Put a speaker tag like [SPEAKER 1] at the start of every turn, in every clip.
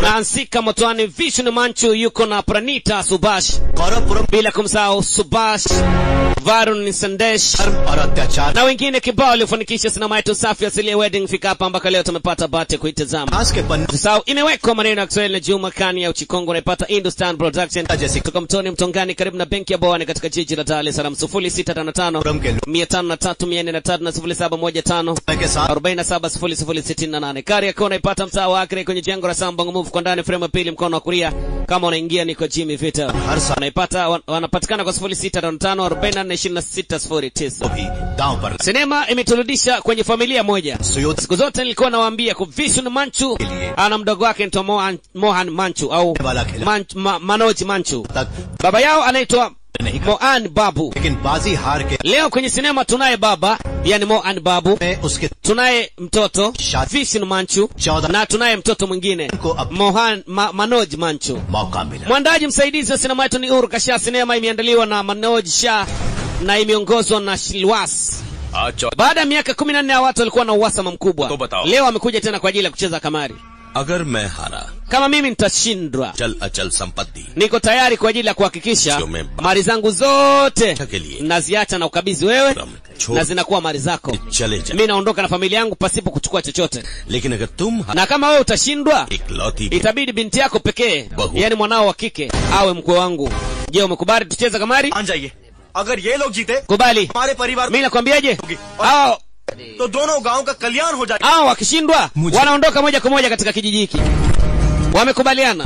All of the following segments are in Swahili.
[SPEAKER 1] Nansika Motwani, Vision Manchu yuko na Pranita Subash,
[SPEAKER 2] गौरवपुरम
[SPEAKER 1] bila kumsahau Subash, Varun Sandesh
[SPEAKER 2] और अत्याचार
[SPEAKER 1] na wengine kibao waliofanikisha sinema yetu safi asilia wedding fika hapa mpaka leo tumepata bahati ya kuitazama.
[SPEAKER 2] आज के पन्ने
[SPEAKER 1] Usisahau imewekwa maneno ya Kiswahili na Juma Kani ya Uchikongo unaipata Hindustan Production
[SPEAKER 2] Jessica.
[SPEAKER 1] kutoka Mtoni Mtongani karibu na benki ya Bwawani katika jiji la Dar es Salaam 0655
[SPEAKER 2] पुरम के लोग
[SPEAKER 1] 503 na 0715
[SPEAKER 2] के साथ
[SPEAKER 1] 470068 kari yako unaipata mtaa wa Akre kwenye jengo la Sambong Move kwa ndani frame ya pili mkono wa kulia kama unaingia ni kwa Jimmy Vita
[SPEAKER 2] हर साल
[SPEAKER 1] unaipata wan- wanapatikana kwa 0655 442609
[SPEAKER 2] भी दांव पर
[SPEAKER 1] sinema imeturudisha kwenye familia moja
[SPEAKER 2] सुयोध
[SPEAKER 1] siku zote nilikuwa nawaambia kwa Vision Manchu ana mdogo wake anaitwa Mohan, Mohan Manchu au
[SPEAKER 2] वाला खेला
[SPEAKER 1] Manch, ma, Manoj Manchu
[SPEAKER 2] तक
[SPEAKER 1] baba yao anaitwa
[SPEAKER 2] नहीं कर
[SPEAKER 1] Mohan Babu
[SPEAKER 2] लेकिन बाजी हार के
[SPEAKER 1] leo kwenye sinema tunaye baba yani Mohan Babu
[SPEAKER 2] में उसके
[SPEAKER 1] tunaye mtoto
[SPEAKER 2] Shad-
[SPEAKER 1] Vision Manchu
[SPEAKER 2] चौदह
[SPEAKER 1] na tunaye mtoto mwingine
[SPEAKER 2] को अब
[SPEAKER 1] Mohan ma, Manoj Manchu
[SPEAKER 2] मौका मिला
[SPEAKER 1] mwandaji msaidizi wa sinema yetu ni Uhuru Kasha sinema imeandaliwa na Manoj Shah na imeongozwa na Shilwas
[SPEAKER 3] आज चौ-
[SPEAKER 1] baada ya miaka kumi na nne ya watu walikuwa na uhasama mkubwa
[SPEAKER 3] To batao.
[SPEAKER 1] leo amekuja tena kwa ajili ya kucheza kamari
[SPEAKER 3] अगर मैं हारा
[SPEAKER 1] kama mimi nitashindwa
[SPEAKER 3] चल अचल संपत्ति
[SPEAKER 1] niko tayari kwa ajili ya kuhakikisha
[SPEAKER 3] Sio memba.
[SPEAKER 1] mali zangu zote
[SPEAKER 3] के लिए
[SPEAKER 1] naziacha na ukabidhi wewe
[SPEAKER 3] क्रम
[SPEAKER 1] na
[SPEAKER 3] छोड़
[SPEAKER 1] zinakuwa mali zako
[SPEAKER 3] चले जा
[SPEAKER 1] mi naondoka na familia yangu pasipo kuchukua chochote
[SPEAKER 3] लेकिन अगर तुम
[SPEAKER 1] na kama wewe utashindwa
[SPEAKER 3] इकलौती
[SPEAKER 1] itabidi binti yako pekee
[SPEAKER 3] Bahu.
[SPEAKER 1] yani mwanao wa kike awe mkwe wangu je umekubali tucheze kamari
[SPEAKER 4] मान जाइए अगर ये लोग जीते
[SPEAKER 1] kubali
[SPEAKER 4] हमारे परिवार
[SPEAKER 1] mi nakwambiaje hao
[SPEAKER 4] तो दोनों गांव का कल्याण हो जाएगा
[SPEAKER 1] hao wakishindwa wanaondoka moja kwa moja katika kijiji hiki wamekubaliana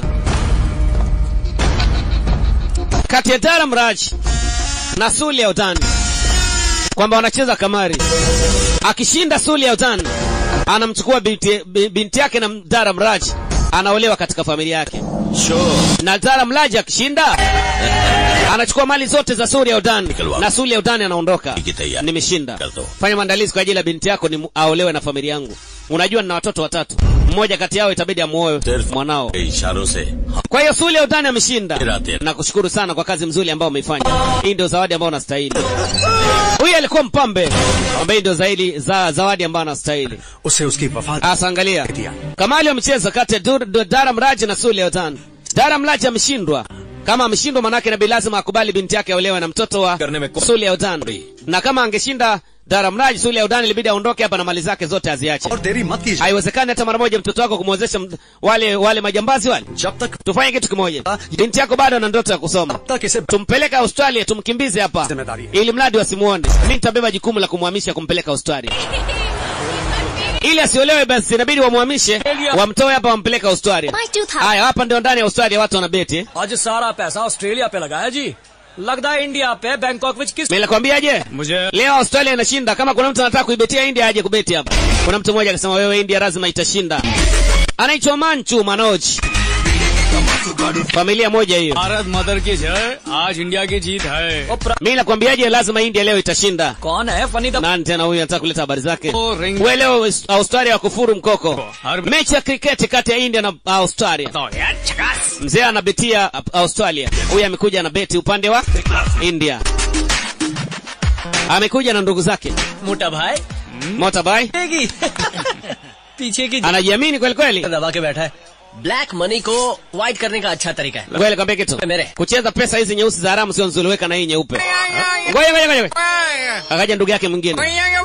[SPEAKER 1] kati ya Daram Raj na Suli Autan kwamba wanacheza kamari. Akishinda Suli Autan anamchukua binti, bi- binti yake na Daram Raj anaolewa katika familia yake, na Daram Raj akishinda anachukua mali zote za Suli Autan
[SPEAKER 3] Nikelwa.
[SPEAKER 1] na Suli Autan anaondoka.
[SPEAKER 3] Iki tayari.
[SPEAKER 1] Nimeshinda.
[SPEAKER 3] Kar do.
[SPEAKER 1] Fanya maandalizi kwa ajili ya binti yako ni aolewe na familia yangu. Unajua nina watoto watatu, mmoja kati yao itabidi amuoe
[SPEAKER 3] सिर्फ
[SPEAKER 1] mwanao.
[SPEAKER 3] के इशारों से
[SPEAKER 1] Kwa hiyo Suli Autani ameshinda.
[SPEAKER 3] Tera, tera.
[SPEAKER 1] Nakushukuru sana kwa kazi mzuri ambayo umeifanya. Hii ndio zawadi ambayo unastahili. Huyu alikuwa mpambe ambaye ndio zaidi za zawadi ambayo anastahili.
[SPEAKER 4] उसे उसकी वफा
[SPEAKER 1] Asa angalia. Kamali amecheza kati ya Dur- Dur- Daram Raj na Suli Autani. Daram Raj ameshindwa. Kama ameshindwa manake nabii lazima akubali binti yake aolewe na mtoto wa
[SPEAKER 3] Karne mein ko-
[SPEAKER 1] Suli Autani. Na kama angeshinda Daram Raj, Suli Autani ilibidi aondoke hapa na mali zake zote aziache.
[SPEAKER 4] और देरी मत कीजिए
[SPEAKER 1] Haiwezekani hata mara moja mtoto wako kumwezesha m- wale wale majambazi wale.
[SPEAKER 4] जब तक
[SPEAKER 1] Tufanye kitu kimoja. Binti yako bado ana ndoto ya kusoma.
[SPEAKER 4] तब तक इसे
[SPEAKER 1] Tumpeleke Australia, tumkimbize hapa
[SPEAKER 4] Zimmedari.
[SPEAKER 1] ili mradi wasimuone. Mimi nitabeba jukumu la kumhamisha kumpeleka Australia. Ili asiolewe basi inabidi wamhamishe, wamtoe hapa wampeleke Australia. Haya, hapa ndio ndani ya Australia watu wanabeti. eh.
[SPEAKER 5] ਅੱਜ ਸਾਰਾ ਪੈਸਾ ਆਸਟ੍ਰੇਲੀਆ पे लगाया जी लगदा है इंडिया पे बैंकॉक विच किस
[SPEAKER 1] Mimi nakwambiaje?
[SPEAKER 5] मुझे
[SPEAKER 1] Leo Australia inashinda. Kama kuna mtu anataka kuibetia India aje kubeti hapa. Kuna mtu mmoja akasema wewe India lazima itashinda. Anaitwa Manchu Manoj. Familia moja hiyo.
[SPEAKER 5] Bharat mother की जय आज इंडिया की जीत है
[SPEAKER 1] Mimi nakwambiaje lazima India leo itashinda.
[SPEAKER 5] कौन है funny द
[SPEAKER 1] Nani tena huyu anataka kuleta habari zake?
[SPEAKER 5] Oh, ring-
[SPEAKER 1] Wewe leo Australia wakufuru mkoko.
[SPEAKER 5] Har-
[SPEAKER 1] Mechi ya kriketi kati ya India na Australia.
[SPEAKER 5] यार छकास
[SPEAKER 1] Mzee anabetia Australia. Huyu amekuja na beti upande wa India. Amekuja na ndugu zake.
[SPEAKER 5] मोटा भाई
[SPEAKER 1] Motorbike
[SPEAKER 5] देगी पीछे की
[SPEAKER 1] anajiamini kweli kweli.
[SPEAKER 5] दबा के बैठा है ब्लैक मनी को व्हाइट करने का अच्छा तरीका है
[SPEAKER 1] Ngoja nikwambie kitu.
[SPEAKER 5] Mere.
[SPEAKER 1] Kucheza pesa hizi nyeusi za haramu sio nzuri, weka na hii nyeupe. Ngoja ngoja ngoja. Akaja ndugu yake mwingine.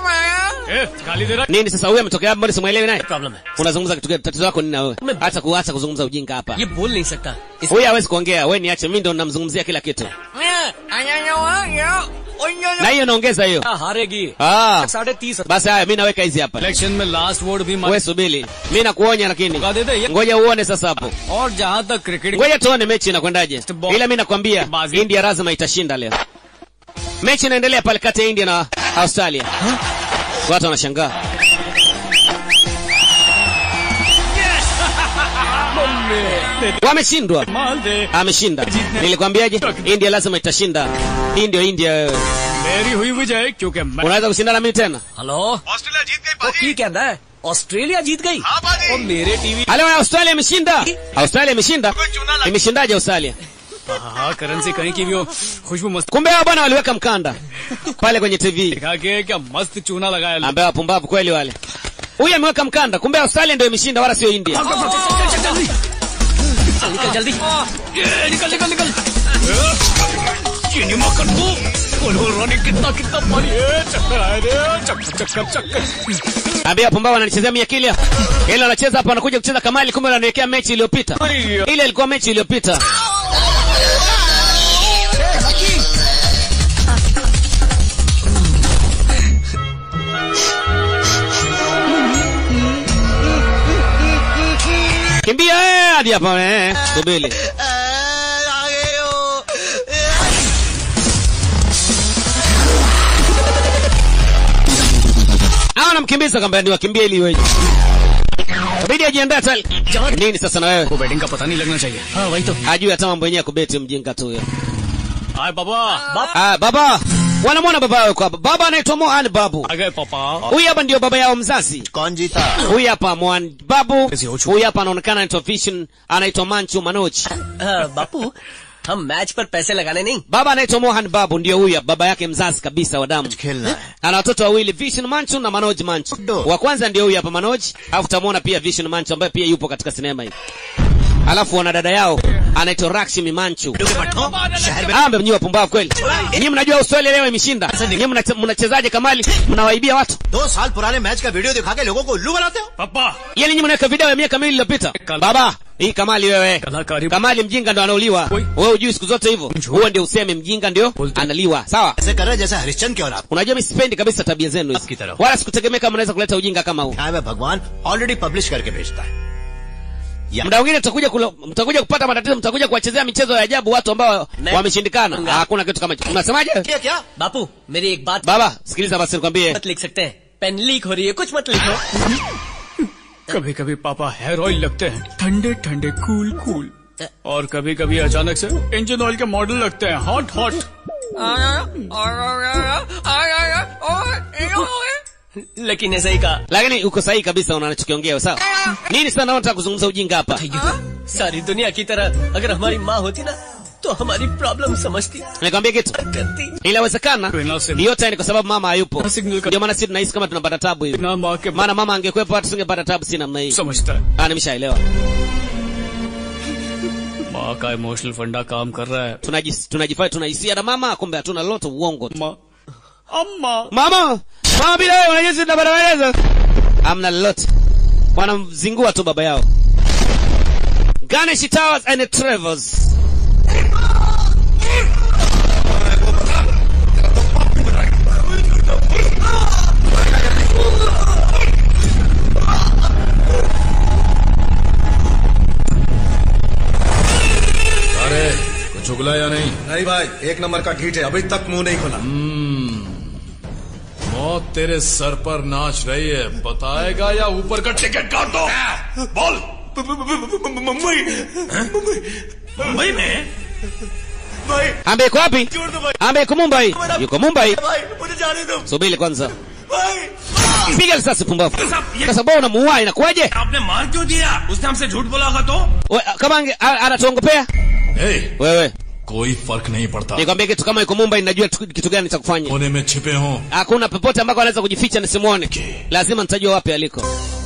[SPEAKER 5] खाली दे रहा
[SPEAKER 1] Nini sasa huyu ametokea mbona simuelewi naye?
[SPEAKER 5] Problem है
[SPEAKER 1] Unazungumza kitu gani? Tatizo lako nini na wewe? Acha kuacha kuzungumza ujinga hapa.
[SPEAKER 5] ये बोल नहीं सकता इस
[SPEAKER 1] Huyu hawezi kuongea, wewe niache, mimi ndo namzungumzia kila kitu. Na hiyo naongeza hiyo.
[SPEAKER 5] हारेगी
[SPEAKER 1] Ah.
[SPEAKER 5] साढ़े तीस
[SPEAKER 1] Basi haya mimi naweka hizi hapa.
[SPEAKER 5] Election में last vote भी
[SPEAKER 1] Wewe subiri. Mimi nakuonya lakini.
[SPEAKER 5] मौका दे दे ये
[SPEAKER 1] Ngoja uone sasa hapo.
[SPEAKER 5] और जहाँ तक cricket
[SPEAKER 1] Ngoja tuone mechi inakwendaje.
[SPEAKER 5] Ball.
[SPEAKER 1] Ila mimi nakwambia
[SPEAKER 5] Bazi.
[SPEAKER 1] India lazima itashinda leo. Mechi inaendelea pale kati ya India na Australia. Watu wanashangaa. Wameshindwa.
[SPEAKER 5] माल दे
[SPEAKER 1] Ameshinda. Nilikwambiaje? India lazima itashinda. Hii ndio India wewe.
[SPEAKER 5] मेरी हुई विजय क्योंकि मैं
[SPEAKER 1] Unaweza kushindana mimi tena?
[SPEAKER 5] Hello
[SPEAKER 4] Australia जीत गई
[SPEAKER 5] वो की कहता है ऑस्ट्रेलिया जीत गई और मेरे TV
[SPEAKER 1] Halo Australia imeshinda. Australia imeshinda. Imeshindaje Australia?
[SPEAKER 5] हाँ करण से कहीं की भी हो खुशबू मस्त
[SPEAKER 1] Kumbe hao bwana waliweka mkanda pale kwenye TV.
[SPEAKER 5] दिखा के क्या मस्त चूना लगाया
[SPEAKER 1] Ambaye wapumbavu kweli wale. Huyu ameweka mkanda, kumbe Australia ndio imeshinda wala sio India.
[SPEAKER 5] निकल निकल जल्दी ये, निकल निकल निकल चीनी मक्खन को बोलो रानी कितना कितना पानी है चक्कर आए रे चक्कर चक्कर चक्कर
[SPEAKER 1] ambia pumbavu ananichezea mia kilia ile anacheza hapa anakuja kucheza kamali kumbe ananiwekea mechi iliyopita ile ilikuwa mechi iliyopita kimbia eh, hadi hapa eh, subiri au namkimbiza kwamba ndio wakimbia ili iweje kabidi ajiandae tali nini sasa na wewe
[SPEAKER 5] को batting का पता नहीं लगना चाहिए हाँ वही तो
[SPEAKER 1] hajui hata mambo yenyewe ya kubeti mjinga tu huyo
[SPEAKER 5] हाय बाबा बाप
[SPEAKER 1] ah, baba wanamwona baba yao hapa baba anaitwa mohan babu
[SPEAKER 5] आ गए पापा
[SPEAKER 1] huyu hapa ndio baba yao mzazi
[SPEAKER 2] कौन जीता
[SPEAKER 1] huyu hapa mohan babu
[SPEAKER 5] Ezi Ochu.
[SPEAKER 1] huyu hapa anaonekana anaitwa vision anaitwa manchu manoj
[SPEAKER 6] बापू हम मैच पर पैसे लगाने नहीं
[SPEAKER 1] baba anaitwa mohan babu ndio huyu hapa, baba yake mzazi kabisa wa damu
[SPEAKER 2] खेलना है
[SPEAKER 1] ana watoto wawili vision manchu na manoj manchu
[SPEAKER 2] Ndo.
[SPEAKER 1] wa kwanza ndio huyu hapa manoj alafu utamwona pia vision manchu ambaye pia yupo katika sinema hii alafu wana dada yao anaitwa rakshmi manchu ambe mnyi wapumbavu kweli nyinyi mnajua australia leo imeshinda nyinyi mnache- mnachezaje kamali mnawaibia watu
[SPEAKER 2] दो साल पुराने मैच का वीडियो दिखा के लोगों को उल्लू बनाते हो
[SPEAKER 5] पापा
[SPEAKER 1] yani nyinyi mnaweka video ya miaka miwili iliyopita
[SPEAKER 5] Kal-
[SPEAKER 1] baba hii kamali wewe
[SPEAKER 5] कलाकारी
[SPEAKER 1] kamali mjinga ndo anauliwa
[SPEAKER 5] Oi.
[SPEAKER 1] wewe ujui siku zote hivyo huo ndio useme mjinga ndio
[SPEAKER 5] Bolte.
[SPEAKER 1] analiwa sawa
[SPEAKER 2] ऐसे कर रहे हैं जैसे हरिश्चंद्र की औलाद
[SPEAKER 1] unajua mi sipendi kabisa tabia zenu
[SPEAKER 2] आपकी
[SPEAKER 1] hizi
[SPEAKER 2] तरह।
[SPEAKER 1] wala sikutegemea kama unaweza kuleta ujinga kama huu
[SPEAKER 2] क्या है भगवान ऑलरेडी पब्लिश करके भेजता है या
[SPEAKER 1] muda mwingine mtakuja kula- mtakuja kupata matatizo mtakuja kuwachezea michezo ya ajabu watu ambao
[SPEAKER 6] Ne-
[SPEAKER 1] wameshindikana
[SPEAKER 6] Nga.
[SPEAKER 1] hakuna kitu kama hicho unasemaje
[SPEAKER 2] क्या क्या
[SPEAKER 6] बापू मेरी एक बात
[SPEAKER 1] baba sikiliza basi nikwambie
[SPEAKER 6] मत लिख सकते हैं पेन लीक हो रही है कुछ मत लिखो
[SPEAKER 5] कभी कभी पापा हेयर ऑयल लगते हैं ठंडे ठंडे कूल कूल और कभी कभी अचानक से इंजन ऑयल के मॉडल लगते हैं हॉट हॉट
[SPEAKER 6] लेकिन ऐसा ही कहा
[SPEAKER 1] lakini uko sahihi kabisa unanachokiongea wewe, sawa nini sana nataka kuzungumza ujinga hapa
[SPEAKER 6] सारी दुनिया की तरह अगर हमारी माँ होती ना तो हमारी प्रॉब्लम समझती
[SPEAKER 1] nikwambie kitu
[SPEAKER 6] करती
[SPEAKER 1] inawezekana
[SPEAKER 5] Tuena simu.
[SPEAKER 1] yote ni kwa sababu mama hayupo
[SPEAKER 5] Na signal ka-
[SPEAKER 1] ndio maana sisi tunahisi kama tunapata tabu hivi
[SPEAKER 5] ना माँ के
[SPEAKER 1] maana mama angekuwepo hata tusingepata tabu si namna hii
[SPEAKER 5] समझता है
[SPEAKER 1] ah nimeshaelewa
[SPEAKER 5] माँ का इमोशनल फंडा काम कर रहा है
[SPEAKER 1] tunajis tunajifanya tunahisia na mama kumbe hatuna lolote uongo tu
[SPEAKER 5] माँ अम्मा
[SPEAKER 1] mama mama bila wewe unajua sisi tunapata maelezo hamna lolote wanamzingua tu baba yao Ganesh Towers and Travels
[SPEAKER 7] अरे कुछ उगला या नहीं
[SPEAKER 4] नहीं भाई एक नंबर का घीट है अभी तक मुंह नहीं खुला
[SPEAKER 7] मौत तेरे सर पर नाच रही है बताएगा या ऊपर का टिकट काट दो बोल
[SPEAKER 4] मुंबई मुंबई में भाई
[SPEAKER 1] ambe iko wapi
[SPEAKER 4] छोड़ दो भाई
[SPEAKER 1] ambe iko Mumbai yuko Mumbai
[SPEAKER 4] भाई मुझे जाने दो
[SPEAKER 1] subiri kwanza
[SPEAKER 4] भाई
[SPEAKER 1] piga risasi pumbavu kwa sababu unamuua inakuwaje
[SPEAKER 4] आपने मार क्यों दिया उसने हमसे झूठ बोला होगा तो
[SPEAKER 1] We- kama ange- a- anatuongopea
[SPEAKER 7] ए,
[SPEAKER 1] wewe
[SPEAKER 7] कोई फर्क नहीं पड़ता
[SPEAKER 1] nikwambie kitu kama iko Mumbai najua tu- kitu gani cha kufanya
[SPEAKER 7] कोने में छिपे हों
[SPEAKER 1] hakuna popote ambako anaweza kujificha nisimuone lazima nitajua wapi aliko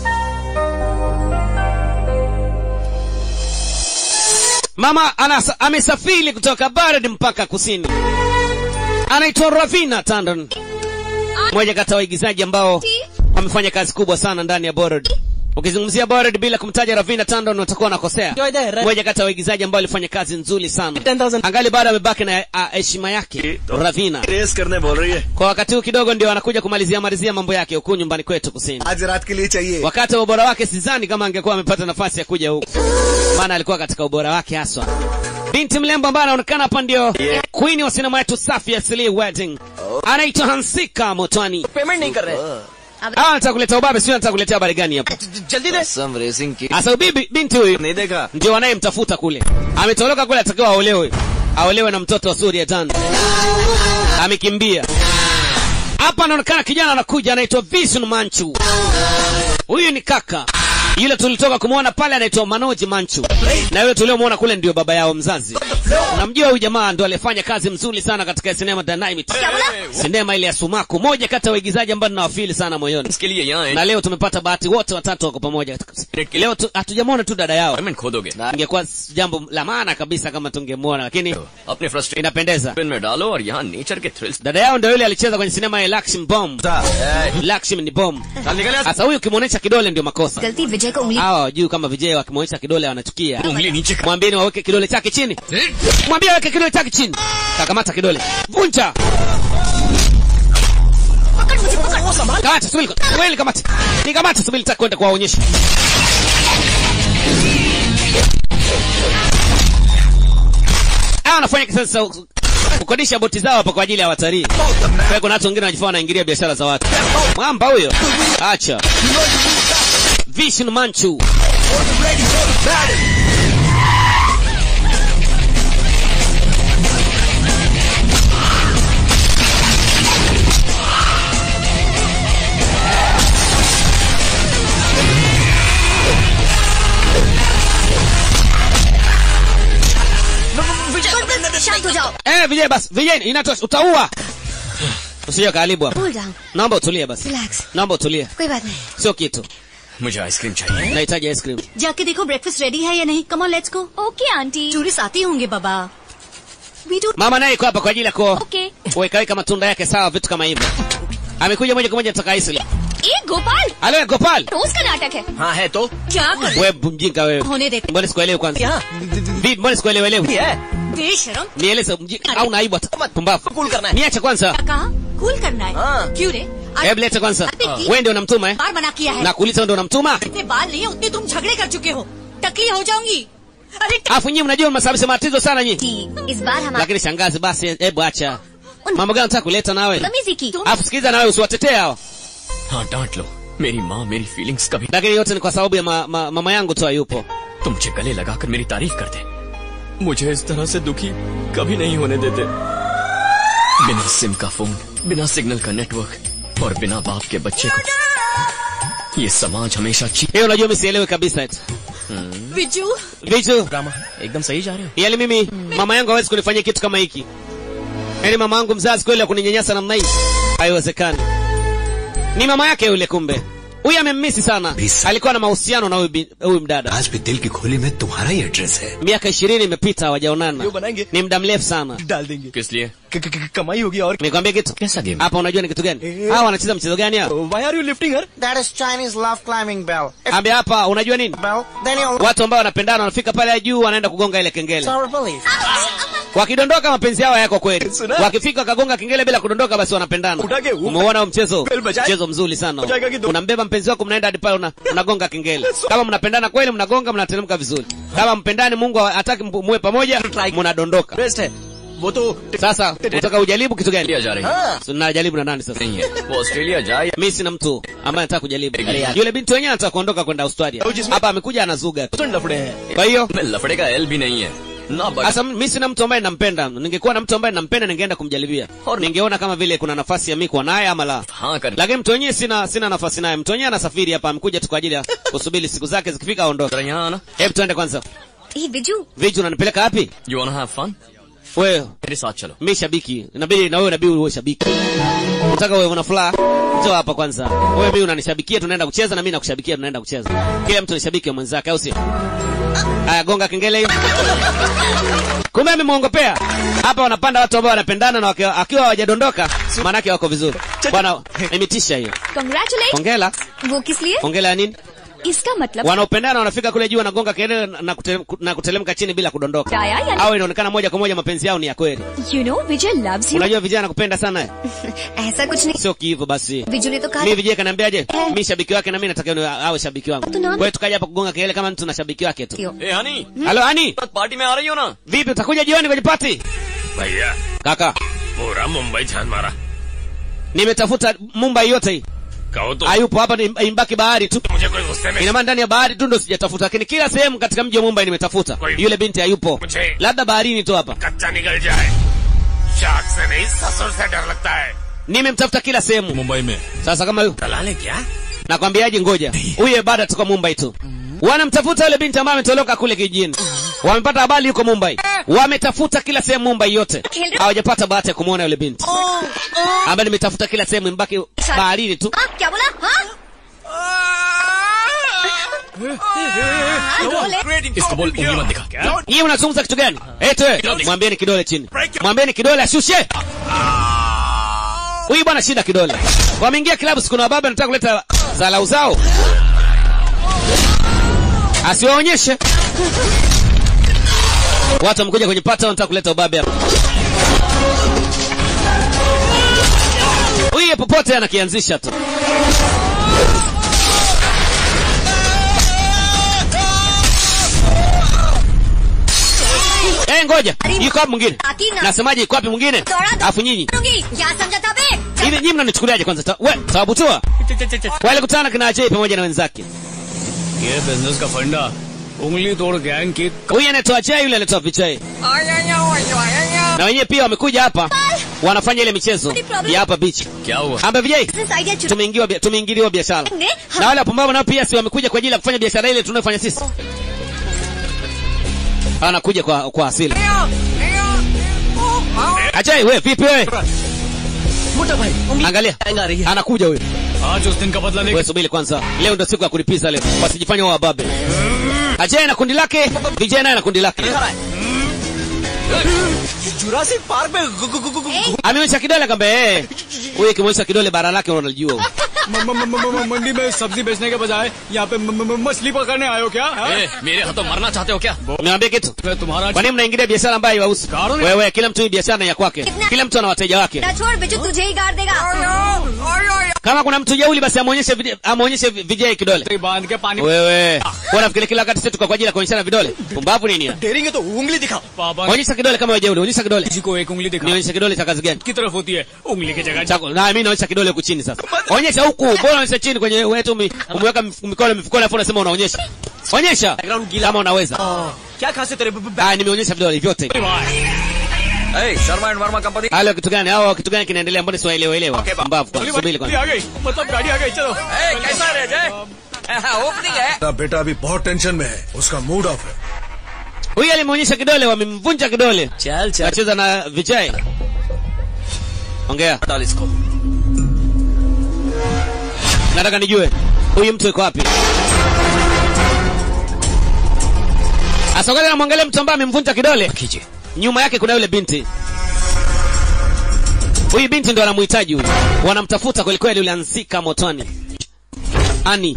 [SPEAKER 1] mama anasa, amesafiri kutoka barad mpaka kusini anaitwa ravina tandon mmoja kati ya waigizaji ambao wamefanya kazi kubwa sana ndani ya borod ukizungumzia borod bila kumtaja ravina tandon utakuwa unakosea mmoja kati ya waigizaji ambao alifanya kazi nzuri sana
[SPEAKER 6] 10,000
[SPEAKER 1] angali bado amebaki na ah, heshima yake ravina
[SPEAKER 4] race करने बोल रही है
[SPEAKER 1] kwa wakati huu kidogo ndio anakuja kumalizia malizia mambo yake huku nyumbani kwetu kusini
[SPEAKER 4] आज रात के लिए चाहिए
[SPEAKER 1] wakati wa ubora wake sidhani kama angekuwa amepata nafasi ya kuja huku maana alikuwa katika ubora wake haswa binti mlembo ambaye anaonekana hapa ndio queen wa sinema yetu safi ya Slee wedding anaitwa hansika motwani
[SPEAKER 6] payment नहीं कर रहे
[SPEAKER 1] ah nataka kuleta ubabe sio nataka kuletea habari gani hapa
[SPEAKER 6] जल्दी दे
[SPEAKER 8] some racing kid.
[SPEAKER 1] sasa bibi binti huyu
[SPEAKER 4] नहीं देखा
[SPEAKER 1] ndio wanayemtafuta kule ametoroka kule atakiwa aolewe aolewe na mtoto wa Surya Tan amekimbia hapa anaonekana kijana anakuja anaitwa Vision Manchu huyu ni kaka yule tulitoka kumwona pale anaitwa Manoj Manchu, na yule tuliomwona kule ndio baba yao mzazi. Unamjua huyu jamaa ndo alifanya kazi mzuri sana katika sinema Dynamite, sinema ile ya Sumaku, moja kati ya waigizaji ambao ninawafili sana moyoni.
[SPEAKER 6] इसके लिए यहाँ है
[SPEAKER 1] Na leo tumepata bahati, wote watatu wako pamoja. Leo tu- hatujamwona tu dada yao,
[SPEAKER 6] payment खो दोगे
[SPEAKER 1] na ingekuwa jambo la maana kabisa kama tungemwona, lakini
[SPEAKER 6] अपने frustration
[SPEAKER 1] inapendeza.
[SPEAKER 6] में डालो और यहाँ नेचर के thrills
[SPEAKER 1] Dada yao ndio yule alicheza kwenye sinema ya Lakshmi Bomb. Lakshmi ni bomb. Sasa huyu ukimwonyesha kidole ndio makosa.
[SPEAKER 8] गलती विजय को उंगली
[SPEAKER 1] Hawa wajui kama vijay wakimwonyesha kidole wanachukia.
[SPEAKER 6] उंगली नीचे कर
[SPEAKER 1] Mwambieni waweke kidole chake chini. Mwambie aweke kidole chake chini. Kakamata kidole. Vunja. Kamata, subiri. Wewe kamata. Nikamata subiri nitaka kwenda kuwaonyesha. Hawa wanafanya kisasa kukodisha boti zao hapa kwa ajili ya watalii. Kwa hiyo kuna watu wengine wanajifanya wanaingilia biashara za watu. Mwamba huyo. Acha. Vishnu Manchu.
[SPEAKER 8] शांत हो जाओ
[SPEAKER 1] Eh, Vijay basi. Vijay inatosha. Utaua. Usije karibu hapa.
[SPEAKER 8] Cool down
[SPEAKER 1] Naomba utulie basi.
[SPEAKER 8] Relax
[SPEAKER 1] Naomba utulie.
[SPEAKER 8] कोई बात नहीं
[SPEAKER 1] Sio kitu.
[SPEAKER 6] मुझे ice cream चाहिए
[SPEAKER 1] Nahitaji ice cream.
[SPEAKER 9] जाके देखो ब्रेकफास्ट रेडी है या नहीं come on let's go
[SPEAKER 8] okay aunty
[SPEAKER 9] tourist आते होंगे बाबा we do
[SPEAKER 1] Mama naye iko hapa kwa ajili ya ku
[SPEAKER 8] okay
[SPEAKER 1] kuweka weka matunda yake sawa, vitu kama hivyo. Amekuja moja kwa moja nataka ice cream.
[SPEAKER 8] ए Gopal
[SPEAKER 1] Alo Gopal.
[SPEAKER 8] रोज का नाटक है
[SPEAKER 6] हाँ है तो
[SPEAKER 9] क्या कर
[SPEAKER 1] Wewe mjinga wewe.
[SPEAKER 9] होने देते
[SPEAKER 1] Mbona sikuelewi kwanza?
[SPEAKER 6] यहाँ
[SPEAKER 1] Vipi mbona sikuelewelewi?
[SPEAKER 6] है
[SPEAKER 9] बेशरम
[SPEAKER 1] Nieleze mjinga au naibu hata. Pumbavu.
[SPEAKER 6] Cool करना है
[SPEAKER 1] Niache kwanza.
[SPEAKER 9] कहा कूल करना है
[SPEAKER 6] हाँ।
[SPEAKER 9] क्यों रे आज
[SPEAKER 1] Hebu leta kwanza.
[SPEAKER 9] Apiki.
[SPEAKER 1] Wewe ndio unamtuma eh?
[SPEAKER 9] बार मना किया है
[SPEAKER 1] Na kuuliza ndio unamtuma?
[SPEAKER 9] इतने बाल नहीं है उतने तुम झगड़े कर चुके हो टकली हो जाऊंगी अरे ट-
[SPEAKER 1] Alafu nyinyi mnajua mnasababisha matatizo sana nyinyi.
[SPEAKER 8] जी इस बार हम
[SPEAKER 1] Lakini shangazi basi hebu acha. Mambo gani unataka kuleta nawe?
[SPEAKER 8] तमीजी की
[SPEAKER 1] Alafu sikiliza na wewe usiwatetee hao.
[SPEAKER 6] हाँ डांट लो मेरी माँ मेरी फीलिंग्स कभी
[SPEAKER 1] Lakini yote ni kwa sababu ya ma, ma, mama yangu tu hayupo.
[SPEAKER 6] तुम मुझे गले लगाकर मेरी तारीफ करते मुझे इस तरह से दुखी कभी नहीं होने देते बिना सिम का फोन बिना सिग्नल का नेटवर्क और बिना बाप के बच्चे को ये समाज हमेशा ची
[SPEAKER 1] Hiyo unajua mimi sielewi kabisa eti.
[SPEAKER 9] Viju
[SPEAKER 1] Vitu,
[SPEAKER 6] एकदम सही जा रहे हो
[SPEAKER 1] yaani mimi mama yangu hawezi kunifanyia kitu kama hiki. Yaani mama yangu mzazi kweli akuninyanyasa namna hii? Haiwezekani. Ni mama yake yule kumbe. Huyu amemmisi sana.
[SPEAKER 2] Bisa.
[SPEAKER 1] Alikuwa na mahusiano na huyu bi- huyu mdada.
[SPEAKER 2] आज भी दिल की खोली में तुम्हारा ही address है
[SPEAKER 1] Miaka ishirini imepita hawajaonana.
[SPEAKER 6] बनाएंगे
[SPEAKER 1] Ni muda mrefu sana.
[SPEAKER 6] डाल देंगे किस लिए कमाई होगी और
[SPEAKER 1] Nikwambie kitu?
[SPEAKER 6] कैसा game
[SPEAKER 1] Hapa unajua ni kitu gani? Hawa wanacheza mchezo gani hapa?
[SPEAKER 6] Why are you lifting her?
[SPEAKER 10] That is Chinese love climbing bell. If
[SPEAKER 1] Ambia hapa unajua nini?
[SPEAKER 10] bell, then you'll
[SPEAKER 1] Watu ambao wanapendana wanafika pale juu wanaenda kugonga ile kengele.
[SPEAKER 10] our belief.
[SPEAKER 1] Wakidondoka mapenzi yao yako kweli.
[SPEAKER 6] Suna.
[SPEAKER 1] Wakifika wakagonga kengele bila kudondoka basi wanapendana.
[SPEAKER 6] Utake u-
[SPEAKER 1] Umeona huo mchezo?
[SPEAKER 6] Bell bajaye.
[SPEAKER 1] Mchezo mzuri sana. huo.
[SPEAKER 6] Ujaiga kidogo.
[SPEAKER 1] Unambeba mpenzi wako mnaenda hadi pale una, unagonga kengele. Kama mnapendana kweli mnagonga mnateremka vizuri. Kama mpendani Mungu hataki mpu- muwe pamoja mnadondoka.
[SPEAKER 6] Best है वो तो
[SPEAKER 1] Sasa unataka ujaribu kitu gani?
[SPEAKER 6] Australia जा रही है
[SPEAKER 1] So, najaribu na nani sasa?
[SPEAKER 6] नहीं है वो ऑस्ट्रेलिया जाए
[SPEAKER 1] Mimi sina mtu ambaye anataka kujaribu.
[SPEAKER 6] Aरे यार.
[SPEAKER 1] Yule binti wenyewe anataka kuondoka kwenda Australia. Hapa amekuja anazuga tu.
[SPEAKER 6] तो लफड़े हैं
[SPEAKER 1] Kwa hiyo
[SPEAKER 6] मैं लफड़े का एल भी नहीं है ना but
[SPEAKER 1] Sasa mimi sina mtu ambaye nampenda. Ningekuwa na mtu ambaye nampenda ningeenda kumjaribia. Ningeona kama vile kuna nafasi ya mimi kuwa naye ama la.
[SPEAKER 6] हाँ कर
[SPEAKER 1] Lakini mtu wenyewe sina sina nafasi naye. Mtu wenyewe anasafiri hapa, amekuja tu kwa ajili ya kusubiri siku zake zikifika aondoke.
[SPEAKER 6] जरा यहाँ आना
[SPEAKER 1] Hebu tuende kwanza.
[SPEAKER 8] ए Biju
[SPEAKER 1] Viju unanipeleka wapi?
[SPEAKER 6] You want have fun
[SPEAKER 1] Wewe,
[SPEAKER 6] मेरे साथ चलो
[SPEAKER 1] mimi shabiki. Inabidi na wewe inabidi uwe shabiki. Unataka wewe una furaha? Njoo hapa kwanza. Wewe mimi unanishabikia tunaenda kucheza na mimi nakushabikia tunaenda kucheza. Kila mtu ni shabiki wa mwenzake au sio? Aya gonga kengele hiyo. Kumbe amemuongopea. Hapa wanapanda watu ambao wanapendana na wakiwa akiwa hawajadondoka, maana yake wako vizuri. Bwana, imetisha hiyo.
[SPEAKER 8] Congratulate
[SPEAKER 1] Hongera.
[SPEAKER 8] वो किस लिए
[SPEAKER 1] Hongera ya nini?
[SPEAKER 8] इसका मतलब
[SPEAKER 1] Wanaopendana wanafika kule juu wanagonga kelele na, kute, na kutelemka chini bila kudondoka.
[SPEAKER 8] Daya, yani-
[SPEAKER 1] Au inaonekana moja kwa moja mapenzi yao ni ya kweli.
[SPEAKER 8] You know Vijay loves you
[SPEAKER 1] Unajua vijana nakupenda sana eh?
[SPEAKER 8] ऐसा कुछ नहीं
[SPEAKER 1] Sio kiivo basi.
[SPEAKER 8] Viju ने तो कहा
[SPEAKER 1] Mimi vijana kaniambiaje? Mimi shabiki wake na mimi nataka niwe awe shabiki wangu.
[SPEAKER 8] Tunaona.
[SPEAKER 1] Kwa hiyo tukaja hapa kugonga kelele kama mtu na shabiki wake tu.
[SPEAKER 8] क्यों
[SPEAKER 6] ए honey
[SPEAKER 1] Halo Ani,
[SPEAKER 6] party में आ रही हो ना
[SPEAKER 1] vipi utakuja jioni kwenye party?
[SPEAKER 4] भैया
[SPEAKER 1] Kaka,
[SPEAKER 4] पूरा मुंबई छान मारा
[SPEAKER 1] nimetafuta Mumbai yote hii.
[SPEAKER 4] कहो तो
[SPEAKER 1] Hayupo hapa ni imbaki bahari tu.
[SPEAKER 4] मुझे कोई गुस्से में
[SPEAKER 1] Ina maana ndani ya bahari tu ndo sijatafuta, lakini kila sehemu katika mji wa Mumbai nimetafuta.
[SPEAKER 4] Kwa hivyo-
[SPEAKER 1] Yule binti hayupo.
[SPEAKER 4] मुझे
[SPEAKER 1] Labda baharini tu hapa.
[SPEAKER 4] कच्चा निकल जाए शाख से नहीं ससुर से डर लगता है
[SPEAKER 1] Nimemtafuta kila sehemu.
[SPEAKER 7] मुंबई में
[SPEAKER 1] Sasa kama yu-
[SPEAKER 4] दलाले क्या
[SPEAKER 1] nakwambiaje ngoja huyu bado tuko mumbai tu wanamtafuta yule binti ambaye ametoroka kule kijijini wamepata habari yuko mumbai wametafuta kila sehemu mumbai yote hawajapata bahati ya kumwona yule binti ambaye nimetafuta kila sehemu mbaki baharini tu
[SPEAKER 8] हाँ क्या बोला हाँ हाँ, बोले
[SPEAKER 6] इसको बोल उंगली मत दिखा क्या
[SPEAKER 1] nyie unazungumza kitu gani eti wewe mwambieni kidole chini mwambieni kidole ashushe huyu bwana shida kidole wameingia kilabu siku na baba anataka kuleta zalau zao asiwaonyeshe watu wamekuja kwenye pata wanataka kuleta ubabe hapa huyu popote anakianzisha tu Eh, ngoja yuko wapi mwingine
[SPEAKER 8] Akina.
[SPEAKER 1] nasemaje yuko wapi mwingine
[SPEAKER 8] दौड़ा दो
[SPEAKER 1] alafu nyinyi
[SPEAKER 8] करूंगी। क्या समझा था बे
[SPEAKER 1] hivi nyinyi mnanichukuliaje kwanza Ta- we tawabutua wale kutana kina Ajay pamoja na wenzake
[SPEAKER 5] ये business का फंडा उंगली तोड़ गैंग की
[SPEAKER 1] huyu anaitwa Ajay yule anaitwa Vijay na wenyewe pia wamekuja hapa wanafanya ile michezo ya hapa beach
[SPEAKER 6] क्या हुआ
[SPEAKER 1] amba Vijay
[SPEAKER 8] business idea चुरा
[SPEAKER 1] tumeingiwa bia- tumeingiliwa biashara
[SPEAKER 8] ने
[SPEAKER 1] na wale wapumbavu nao pia si wamekuja kwa ajili ya kufanya biashara ile tunayofanya sisi anakuja kwa kwa asili Ajay we vipi wewe
[SPEAKER 6] मोटा भाई उंगली
[SPEAKER 1] angalia
[SPEAKER 6] gang आ रही है
[SPEAKER 1] anakuja huyo
[SPEAKER 5] आज उस दिन का बदला नहीं
[SPEAKER 1] wewe subiri kwanza leo ndo siku ya kulipiza leo wasijifanye wao wababe Ajay na kundi lake Vijay naye na kundi lake
[SPEAKER 6] Jurassic Park में गु- गु- गु- गु- गु-
[SPEAKER 1] ameonyesha kidole kambe eh huyu ikimwonyesha kidole bara lake unajua
[SPEAKER 5] म- म- म- म- मंडी में सब्जी बेचने के बजाय यहाँ पे म- म- मछली पकड़ने आयो क्या हाँ?
[SPEAKER 6] ए, मेरे हाथों मरना चाहते हो क्या
[SPEAKER 1] niambie kitu
[SPEAKER 5] मैं तुम्हारा
[SPEAKER 1] kwa nini mnaingilia biashara ambayo haiwahusu
[SPEAKER 5] Karo ni-
[SPEAKER 1] wewe kila mtu hii biashara ni ya kwake kila mtu ana wateja wake
[SPEAKER 8] ना छोड़ बिजू तुझे ही गाड़ देगा
[SPEAKER 1] kama kuna mtu jauli basi amuonyeshe vide- amuonyeshe vi- Vijay kidole
[SPEAKER 5] तेरी बांध के पानी
[SPEAKER 1] wewe unafikiri kila wakati sisi tuko kwa ajili ya kuonyeshana vidole pumbavu nini ya?
[SPEAKER 6] डेरेंगे तो उंगली दिखाओ
[SPEAKER 5] पापा
[SPEAKER 1] onyesha kidole kama wewe jauli onyesha kidole
[SPEAKER 5] जी को एक उंगली दिखा
[SPEAKER 1] nionyeshe kidole cha kazi gani
[SPEAKER 5] की तरफ होती है उंगली की जगह
[SPEAKER 1] chako na mimi naonyesha kidole huku chini sasa onyesha huku bora onyesha chini kwenye wetu umeweka mif- mikono mifukoni afu unasema unaonyesha onyesha kama unaweza
[SPEAKER 6] क्या खासे तेरे ब- ब-
[SPEAKER 1] ah nimeonyesha vidole vyote
[SPEAKER 6] ए, Sharma and Verma company
[SPEAKER 1] halo kitu gani hao kitu gani kinaendelea mbona siwaelewa elewa
[SPEAKER 6] Okay, ba-
[SPEAKER 1] mbavu kwanza subiri
[SPEAKER 5] गाड़ी
[SPEAKER 1] kwanza
[SPEAKER 5] आ गई मतलब गाड़ी आ गई चलो
[SPEAKER 6] ए, कैसा रे जय ओपनिंग है
[SPEAKER 11] मेरा बेटा अभी बहुत टेंशन में है उसका मूड ऑफ है
[SPEAKER 1] huyu alimeonyesha kidole wamemvunja kidole
[SPEAKER 6] चल चल
[SPEAKER 1] acheza na Vijay ongea
[SPEAKER 6] डाल इसको
[SPEAKER 1] nataka nijue huyu mtu yuko wapi asogale namwangalia mtu ambaye amemvunja kidole
[SPEAKER 6] खींचे
[SPEAKER 1] nyuma yake kuna yule binti huyu binti ndo anamhitaji huyu wanamtafuta kwelikweli yule ansika motoni ani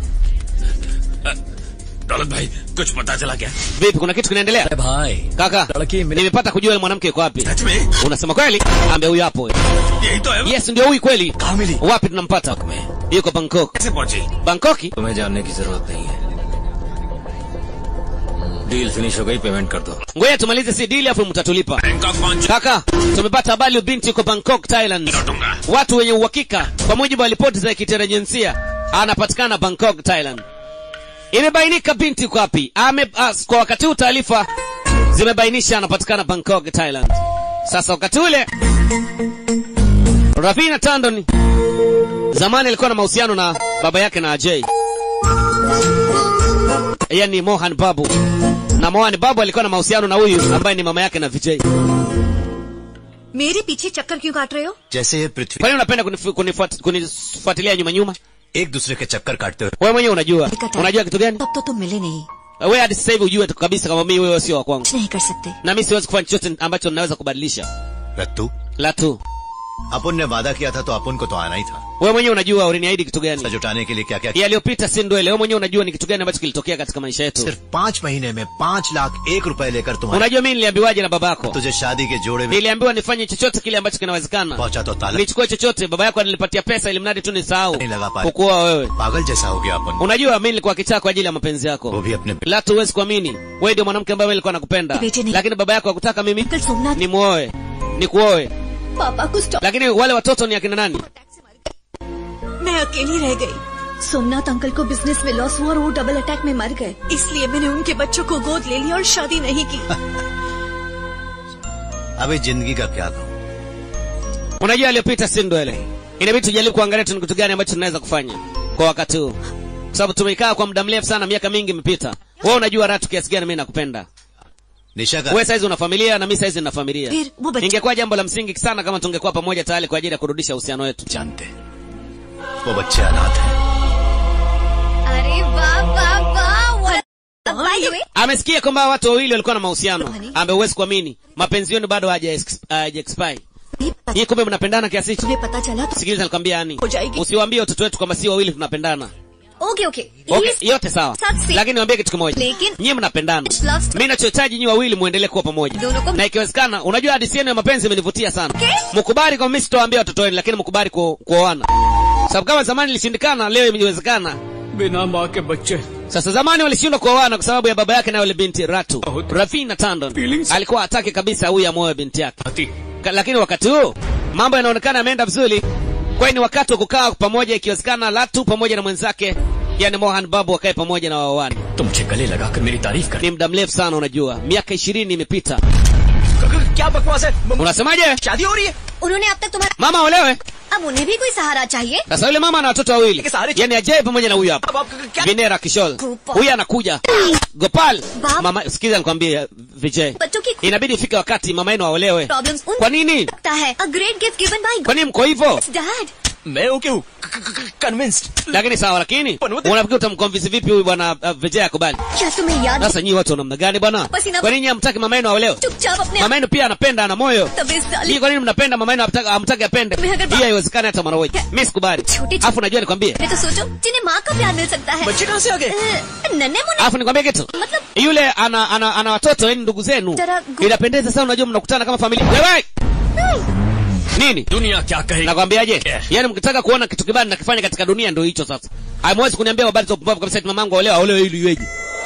[SPEAKER 4] दौलत भाई कुछ पता चला क्या
[SPEAKER 1] vipi kuna kitu kinaendelea
[SPEAKER 6] अरे भाई
[SPEAKER 1] kaka
[SPEAKER 6] लड़की मिले
[SPEAKER 1] nimepata kujua yule mwanamke yuko wapi
[SPEAKER 4] सच में
[SPEAKER 1] unasema kweli ambe huyu hapo
[SPEAKER 4] यही तो है वो।
[SPEAKER 1] yes ndio huyu kweli
[SPEAKER 6] कहाँ मिली
[SPEAKER 1] wapi tunampata
[SPEAKER 6] में
[SPEAKER 1] yuko bangkok
[SPEAKER 4] कैसे पहुंची
[SPEAKER 1] bangkoki
[SPEAKER 6] तुम्हें जानने की जरूरत नहीं है डील फिनिश हो गई पेमेंट कर दो
[SPEAKER 1] ngoja tumalize si dili afu mtatulipa
[SPEAKER 4] Bangkok पहुंच
[SPEAKER 1] kaka tumepata habari huyu binti yuko bangkok thailand
[SPEAKER 4] लौटूंगा
[SPEAKER 1] watu wenye uhakika kwa mujibu wa ripoti za kiterajensia anapatikana bangkok thailand imebainika binti yuko wapi Ame, as, kwa wakati huu taarifa zimebainisha anapatikana bangkok thailand sasa wakati ule ravina tandon zamani alikuwa na mahusiano na baba yake na ajay yani mohan babu na mohan babu alikuwa na mahusiano na huyu ambaye ni mama yake na vijay
[SPEAKER 9] मेरे पीछे चक्कर क्यों काट रहे हो
[SPEAKER 2] जैसे ये पृथ्वी
[SPEAKER 1] kwa nini unapenda kunifu- kunifuat- kunifuatilia nyuma nyuma
[SPEAKER 2] एक दूसरे के चक्कर काटते हुए
[SPEAKER 1] wewe mwenyewe unajua
[SPEAKER 9] Nikata.
[SPEAKER 1] unajua kitu gani
[SPEAKER 9] तब तो तुम मिले नहीं
[SPEAKER 1] wewe hadi sasa hivi ujue tu kabisa kama mimi wewe sio wa kwangu
[SPEAKER 9] कुछ नहीं कर सकते
[SPEAKER 1] na mimi siwezi kufanya chochote ambacho ninaweza kubadilisha
[SPEAKER 2] रत्तू
[SPEAKER 1] la tu
[SPEAKER 2] अपुन ने वादा किया था तो अपुन को तो आना ही था
[SPEAKER 1] wewe mwenyewe unajua uliniahidi kitu gani
[SPEAKER 2] जुटाने के लिए क्या क्या किया
[SPEAKER 1] yaliyopita si ndwele wewe mwenyewe unajua ni kitu gani ambacho kilitokea katika maisha yetu
[SPEAKER 2] सिर्फ पाँच महीने में पाँच लाख एक रुपए लेकर तुम्हारे
[SPEAKER 1] unajua mimi niliambiwaje na babako
[SPEAKER 2] तुझे शादी के जोड़े में
[SPEAKER 1] niliambiwa nifanye chochote kile ambacho kinawezekana
[SPEAKER 2] पहुंचा तो ताला
[SPEAKER 1] nichukue chochote baba yako alinipatia pesa ili mradi tu nisahau
[SPEAKER 2] नहीं लगा पाए
[SPEAKER 1] kukuoa wewe
[SPEAKER 2] पागल जैसा हो गया अपन
[SPEAKER 1] unajua mimi nilikuwa kichaa kwa ajili ya mapenzi
[SPEAKER 2] वो
[SPEAKER 1] yako
[SPEAKER 2] भी अपने
[SPEAKER 1] la tu huwezi kuamini wewe ndio mwanamke ambaye mimi nilikuwa nakupenda
[SPEAKER 9] Beti ni-
[SPEAKER 1] lakini baba yako hakutaka mimi
[SPEAKER 9] कल सोमनाथ
[SPEAKER 1] nimuoe nikuoe
[SPEAKER 8] पापा को stop
[SPEAKER 1] lakini wale watoto ni akina nani
[SPEAKER 9] मैं अकेली रह गई
[SPEAKER 8] सोमनाथ अंकल को बिजनेस में लॉस हुआ और वो डबल अटैक में मर गए
[SPEAKER 9] इसलिए मैंने उनके बच्चों को गोद ले लिया और शादी नहीं की
[SPEAKER 2] अभी जिंदगी का क्या कहूँ
[SPEAKER 1] unajua aliyopita si ndwele inabidi tujaribu kuangalia tu ni kitu gani ambacho tunaweza kufanya kwa wakati huu kwa sababu tumekaa kwa muda mrefu sana miaka mingi imepita wewe unajua ratu kiasi gani mimi nakupenda
[SPEAKER 2] निशा का
[SPEAKER 1] wewe saizi una familia na mimi saizi nina familia
[SPEAKER 9] फिर वो बच्चा
[SPEAKER 1] ingekuwa jambo la msingi sana kama tungekuwa pamoja tayari kwa ajili ya kurudisha uhusiano wetu
[SPEAKER 6] जानते
[SPEAKER 2] वो बच्चे अनाथ है
[SPEAKER 8] अरे वाह वाह वाह
[SPEAKER 9] By the way,
[SPEAKER 1] amesikia kwamba watu wawili walikuwa na mahusiano ambaye huwezi kuamini mapenzi yenu bado haja haja expire
[SPEAKER 9] नहीं पता-
[SPEAKER 1] hii kumbe mnapendana kiasi hicho
[SPEAKER 9] तुम्हें पता चला तो
[SPEAKER 1] sikiliza nikwambia yani
[SPEAKER 9] Ho jaegi.
[SPEAKER 1] usiwaambie watoto wetu kwamba si wawili tunapendana
[SPEAKER 8] okay okay
[SPEAKER 1] okay, yote sawa
[SPEAKER 8] Safi.
[SPEAKER 1] lakini niwaambie kitu kimoja
[SPEAKER 8] Lekin-
[SPEAKER 1] nyie mnapendana
[SPEAKER 8] Love story.
[SPEAKER 1] mi nachohitaji nyi wawili muendelee kuwa pamoja
[SPEAKER 8] Dono ko-
[SPEAKER 1] na ikiwezekana unajua hadisi yenu ya mapenzi imenivutia sana mkubali kwamba mi sitowaambia watoto wenu lakini mkubali ku- kuoana sababu kama zamani ilishindikana leo imewezekana
[SPEAKER 5] बिना माँ के बच्चे
[SPEAKER 1] sasa zamani walishindwa kuoana kwa sababu ya baba yake na yule binti ratu
[SPEAKER 5] Bahut-
[SPEAKER 1] rafina tandon
[SPEAKER 5] Feelings.
[SPEAKER 1] alikuwa hataki kabisa huyu amoe binti yake
[SPEAKER 5] आती
[SPEAKER 1] Ka- lakini wakati huu mambo yanaonekana yameenda vizuri kwani ni wakati wa kukaa pamoja ikiwezekana latu pamoja na mwenzake yani mohan babu wakae pamoja na waoane
[SPEAKER 6] तुमसे गले लगाकर मेरी तारीफ कर
[SPEAKER 1] ni muda mrefu sana unajua miaka ishirini imepita
[SPEAKER 6] क्या बकवास है
[SPEAKER 1] unasemaje
[SPEAKER 6] शादी हो रही है
[SPEAKER 8] उन्होंने अब तक तुम्हारा
[SPEAKER 1] mama olewe
[SPEAKER 8] अब उन्हें भी कोई सहारा चाहिए
[SPEAKER 1] sasa yule mama ana watoto wawili
[SPEAKER 6] Sare-
[SPEAKER 1] yani ajai pamoja na huyu
[SPEAKER 6] अब
[SPEAKER 1] hapa
[SPEAKER 6] आप क्या
[SPEAKER 1] vinera kishol
[SPEAKER 8] Gopal.
[SPEAKER 1] huyu anakuja gopal
[SPEAKER 8] Bab-
[SPEAKER 1] mama sikiza nikwambie vijay
[SPEAKER 8] बच्चों की
[SPEAKER 1] inabidi ifike wakati mama yenu aolewe
[SPEAKER 8] problems उन
[SPEAKER 1] kwa nini
[SPEAKER 8] लगता है a great gift given by
[SPEAKER 1] kwa nini mko hivyo
[SPEAKER 8] dad
[SPEAKER 6] मैं okay हूँ convinced
[SPEAKER 1] lakini sawa lakini
[SPEAKER 6] Panuti.
[SPEAKER 1] unafikiri utamconvince vipi huyu bwana uh, vijay akubali
[SPEAKER 8] क्या तुम्हें याद
[SPEAKER 1] sasa nyinyi watu wa namna gani bwana
[SPEAKER 8] Pasina-
[SPEAKER 1] kwa nini hamtaki mama yenu aolewe
[SPEAKER 8] चुपचाप अपने
[SPEAKER 1] mama yenu pia anapenda ana moyo
[SPEAKER 8] तबीयत
[SPEAKER 1] Hii
[SPEAKER 8] डाली
[SPEAKER 1] kwa nini mnapenda mama yenu hamtaki- hamtaki apende
[SPEAKER 8] Mimi agar-
[SPEAKER 1] hii haiwezekani hata mara moja mimi sikubali
[SPEAKER 8] छोटी-
[SPEAKER 1] afu najua nikwambie
[SPEAKER 8] मैं तो सोचो जिन्हें माँ का प्यार मिल सकता है
[SPEAKER 6] बच्चे कहाँ से आ गए
[SPEAKER 8] अ, नन्हे मुन्ने
[SPEAKER 1] alafu nikwambie kitu
[SPEAKER 8] मतलब
[SPEAKER 1] yule ana ana, ana watoto yani ndugu zenu
[SPEAKER 8] Tara- gu-
[SPEAKER 1] inapendeza sana unajua mnakutana kama familia wewe nini
[SPEAKER 6] दुनिया क्या कहेगी
[SPEAKER 1] nakwambiaje
[SPEAKER 6] Yeah.
[SPEAKER 1] yaani mkitaka kuona kitu kibaya nakifanya katika dunia ndio hicho sasa hamwezi kuniambia habari za upumbavu kabisa eti mamangu aolewa aolewe ili iweje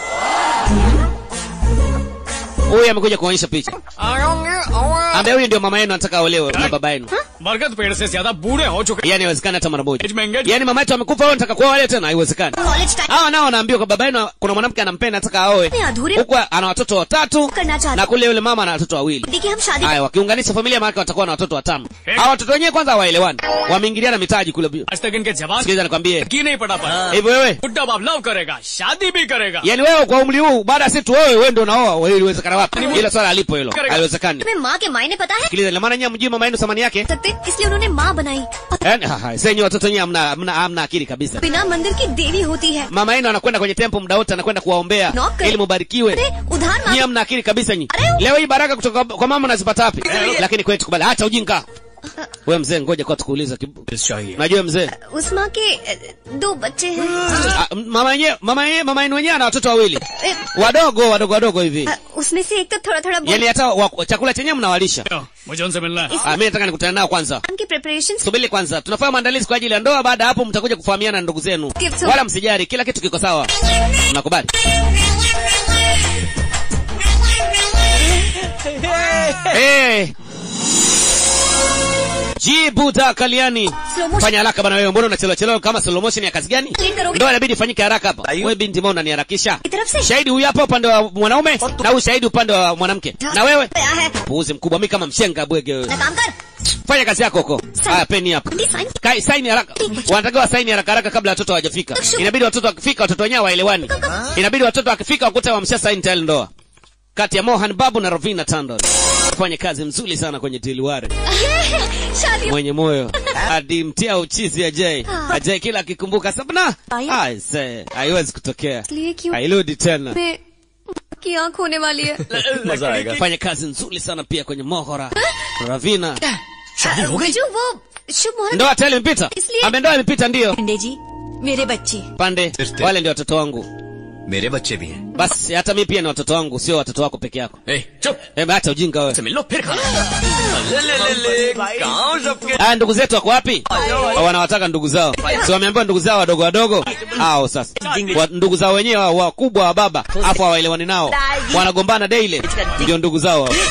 [SPEAKER 1] huyu amekuja kuonyesha picha ambaye huyu ndio mama yenu anataka aolewe na baba yenu
[SPEAKER 5] बरगद पेड़ से ज्यादा बूढ़े हो चुके
[SPEAKER 1] yaani haiwezekani hata mara moja
[SPEAKER 5] Age mengeji.
[SPEAKER 1] yaani mama yetu amekufa wewe unataka kuoa wale tena haiwezekani
[SPEAKER 8] college time
[SPEAKER 1] hawa nao wanaambiwa kwa baba yenu kuna mwanamke anampenda anataka aoe
[SPEAKER 8] Ni adhuri-
[SPEAKER 1] huku ana watoto watatu
[SPEAKER 8] करना चाहते
[SPEAKER 1] na kule yule mama ana watoto wawili
[SPEAKER 8] देखिए हम शादी
[SPEAKER 1] haya wakiunganisha familia maana watakuwa na watoto watano hawa watoto wenyewe kwanza hawaelewani wameingiliana mitaji kule
[SPEAKER 5] आज तक इनके जवान
[SPEAKER 1] sikiliza nikwambie
[SPEAKER 5] की नहीं पड़ा पड़ा
[SPEAKER 1] hivi wewe
[SPEAKER 5] बुड्ढा बाप लव करेगा शादी भी करेगा
[SPEAKER 1] yaani wewe kwa umri huu baada ya sisi wewe wewe ndio unaoa wewe iliwezekana wapi hilo swala alipo hilo haliwezekani
[SPEAKER 8] तुम्हें माँ के मायने पता है
[SPEAKER 1] sikiliza ina maana nyinyi mjui mama yenu thamani yake
[SPEAKER 8] सकते इसलिए उन्होंने माँ बनाई और
[SPEAKER 1] yaani ha, ha, senyi watoto wenyewe hamna hamna hamna akili kabisa
[SPEAKER 8] बिना मंदिर की देवी होती है
[SPEAKER 1] mama yenu anakwenda kwenye tempo muda wote anakwenda kuwaombea
[SPEAKER 8] Knock.
[SPEAKER 1] ili mubarikiwe
[SPEAKER 8] अरे उधार
[SPEAKER 1] nyinyi
[SPEAKER 8] मांग
[SPEAKER 1] hamna akili kabisa nyi
[SPEAKER 8] Are-
[SPEAKER 1] leo hii baraka kutoka kwa mama unazipata wapi lakini kwetu kubali acha ujinga wewe mzee ngoja kwa tukuuliza kibu-
[SPEAKER 5] चाहिए
[SPEAKER 1] najua mzee
[SPEAKER 8] उस माँ के अ, दो बच्चे हैं
[SPEAKER 1] Ah, mama yenyewe mama yenyewe mama yenu wenyewe ana watoto wawili
[SPEAKER 8] अ,
[SPEAKER 1] wadogo wadogo wadogo hivi
[SPEAKER 8] अ, उसमें से एक तो थोड़ा थोड़ा बोल
[SPEAKER 1] yaani hata wa- chakula chenyewe mnawalisha
[SPEAKER 5] मुझे उनसे मिलना है
[SPEAKER 1] Ah, mimi nataka nikutane nao kwanza
[SPEAKER 8] की preparation
[SPEAKER 1] subiri kwanza tunafanya maandalizi kwa ajili ya ndoa baada ya hapo mtakuja kufahamiana na ndugu zenu
[SPEAKER 8] Give some-
[SPEAKER 1] wala msijari kila kitu kiko sawa nakubali hey. jibuta kaliani
[SPEAKER 8] Slow motion.
[SPEAKER 1] fanya haraka bana wewe mbona unachelewa chelewa kama slow motion ya kazi gani
[SPEAKER 8] Clean करोगे?
[SPEAKER 1] ndoa inabidi ifanyike haraka hapa wewe binti mbona unaniharakisha
[SPEAKER 8] की तरफ से
[SPEAKER 1] shahidi huyu hapa upande wa mwanaume na huyu shahidi upande wa mwanamke na wewe
[SPEAKER 8] आया है
[SPEAKER 1] puuzi mkubwa mimi kama mshenga bwege wewe
[SPEAKER 8] ना काम कर
[SPEAKER 1] fanya kazi yako huko haya peni hapa
[SPEAKER 8] Ndi sign.
[SPEAKER 1] Kai, saini haraka wanatakiwa saini haraka haraka kabla watoto hawajafika inabidi watoto wakifika watoto wenyewe waelewani inabidi watoto wakifika wakute wamsha saini tayari ndoa kati ya mohan babu na rovina tandon fanye kazi mzuri sana kwenye tiliware
[SPEAKER 8] शादी
[SPEAKER 1] mwenye moyo adimtia uchizi ajai ajai kila akikumbuka sabna
[SPEAKER 8] Aya.
[SPEAKER 1] aise haiwezi kutokea
[SPEAKER 8] इसलिए क्यों
[SPEAKER 1] hairudi tena
[SPEAKER 8] में की आंख होने वाली है
[SPEAKER 6] मजा आएगा
[SPEAKER 1] fanye kazi nzuri sana pia kwenye mohora ravina
[SPEAKER 6] शादी हो गई
[SPEAKER 8] जो वो शुभ मुहूर्त
[SPEAKER 1] ndoa tayari imepita
[SPEAKER 8] Isliye-
[SPEAKER 1] ame ndoa imepita ndio
[SPEAKER 9] पंडे जी मेरे बच्चे
[SPEAKER 1] pande
[SPEAKER 2] Sister.
[SPEAKER 1] wale ndio watoto wangu
[SPEAKER 2] मेरे बच्चे भी हैं
[SPEAKER 1] basi hata mi pia ni watoto wangu sio watoto wako peke yako
[SPEAKER 6] ए, चुप
[SPEAKER 1] Eme, hata ujinga wewe
[SPEAKER 6] से मिल लो फिर खाना ले ले ले ले गाँव सबके
[SPEAKER 1] haya ndugu zetu wako wapi wanawataka ndugu zao si wameambiwa ndugu zao wadogo wadogo ao sasa wa, ndugu zao wenyewe wa- wakubwa wa baba afu hawaelewani nao wanagombana daily ndio ndugu zao hao.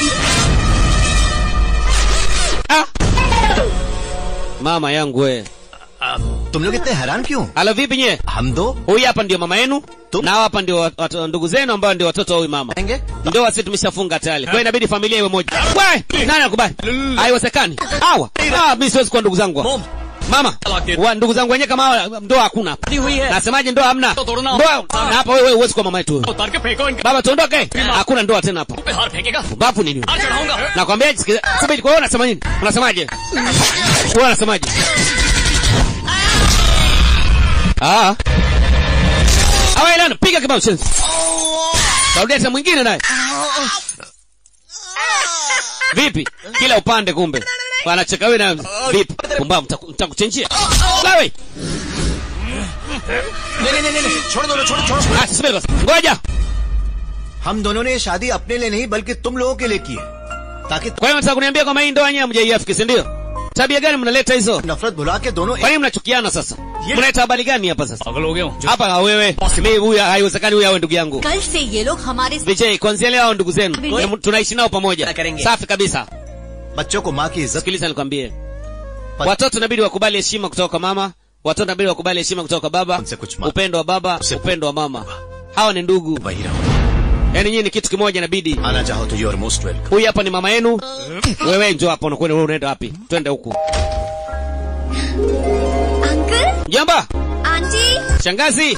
[SPEAKER 1] ah! mama yangu we
[SPEAKER 2] तुम लोग इतने हैरान क्यों
[SPEAKER 1] halo vipi nye
[SPEAKER 2] हम दो
[SPEAKER 1] huyu hapa ndio mama yenu
[SPEAKER 2] Tu-
[SPEAKER 1] na hawa hapa ndio wat- wat- ndugu zenu ambao ndio watoto wa huyu mama
[SPEAKER 2] आएंगे
[SPEAKER 1] ndoa sisi tumeshafunga tayari kwa hiyo inabidi familia iwe moja we nani akubali haiwezekani hawa ah mimi siwezi kuwa ndugu zangu hawa.
[SPEAKER 6] मोम
[SPEAKER 1] mama wa ndugu zangu wenyewe kama hawa, ndoa hakuna hapa nasemaje ndoa hamna ndoa na hapa wewe huwezi kuwa mama yetu wewe.
[SPEAKER 6] उतार के फेंको इनके
[SPEAKER 1] baba tuondoke hakuna ndoa tena hapa
[SPEAKER 6] पे हार फेंकेगा
[SPEAKER 1] babu nini
[SPEAKER 6] हार चढ़ाऊंगा
[SPEAKER 1] nakwambia sikiza subiri kwa hiyo unasema nini unasemaje wewe unasemaje ah awa ilana piga kibao chenzi Saudia tena mwingine naye vipi kila upande kumbe wanacheka wewe na vipi pumbavu mtaku- mtakuchenjia sawa
[SPEAKER 2] नहीं नहीं नहीं नहीं छोड़ दो छोड़ो छोड़ो
[SPEAKER 1] ah subiri basi ngoja
[SPEAKER 2] हम दोनों ने ये शादी अपने लिए नहीं बल्कि तुम लोगों के लिए की है ताकि
[SPEAKER 1] kwa hiyo nataka kuniambia kwamba hii ndoa yenyewe hamjaiafiki si ndio tabia gani mnaleta hizo
[SPEAKER 2] नफरत भुला के दोनों
[SPEAKER 1] kwa nini mnachukiana sasa mnaleta habari gani hapa sasa
[SPEAKER 6] पागल हो गया हूँ
[SPEAKER 1] hapa wewe mimi huyu haiwezekani huyu awe ndugu yangu
[SPEAKER 9] कल से ये लोग हमारे
[SPEAKER 1] Vijay kwanzia leo hao ndugu zenu
[SPEAKER 9] Vijay.
[SPEAKER 1] Em, tunaishi nao pamoja
[SPEAKER 2] करेंगे।
[SPEAKER 1] safi kabisa
[SPEAKER 2] बच्चों को माँ की इज्जत
[SPEAKER 1] sikiliza nikwambie
[SPEAKER 2] But-
[SPEAKER 1] watoto inabidi wakubali heshima kutoka kwa mama watoto inabidi wakubali heshima kutoka kwa baba
[SPEAKER 2] Unse kuch ma-
[SPEAKER 1] upendo wa baba
[SPEAKER 2] Unse-
[SPEAKER 1] upendo wa mama hawa ni ndugu
[SPEAKER 2] वही रहो
[SPEAKER 1] yaani nyinyi ni kitu kimoja inabidi
[SPEAKER 2] आना चाहो तो you are most welcome
[SPEAKER 1] huyu hapa ni mama yenu wewe njoo hapa unakwenda wewe unaenda wapi twende huku
[SPEAKER 8] uncle
[SPEAKER 1] mjomba
[SPEAKER 8] aunty
[SPEAKER 1] shangazi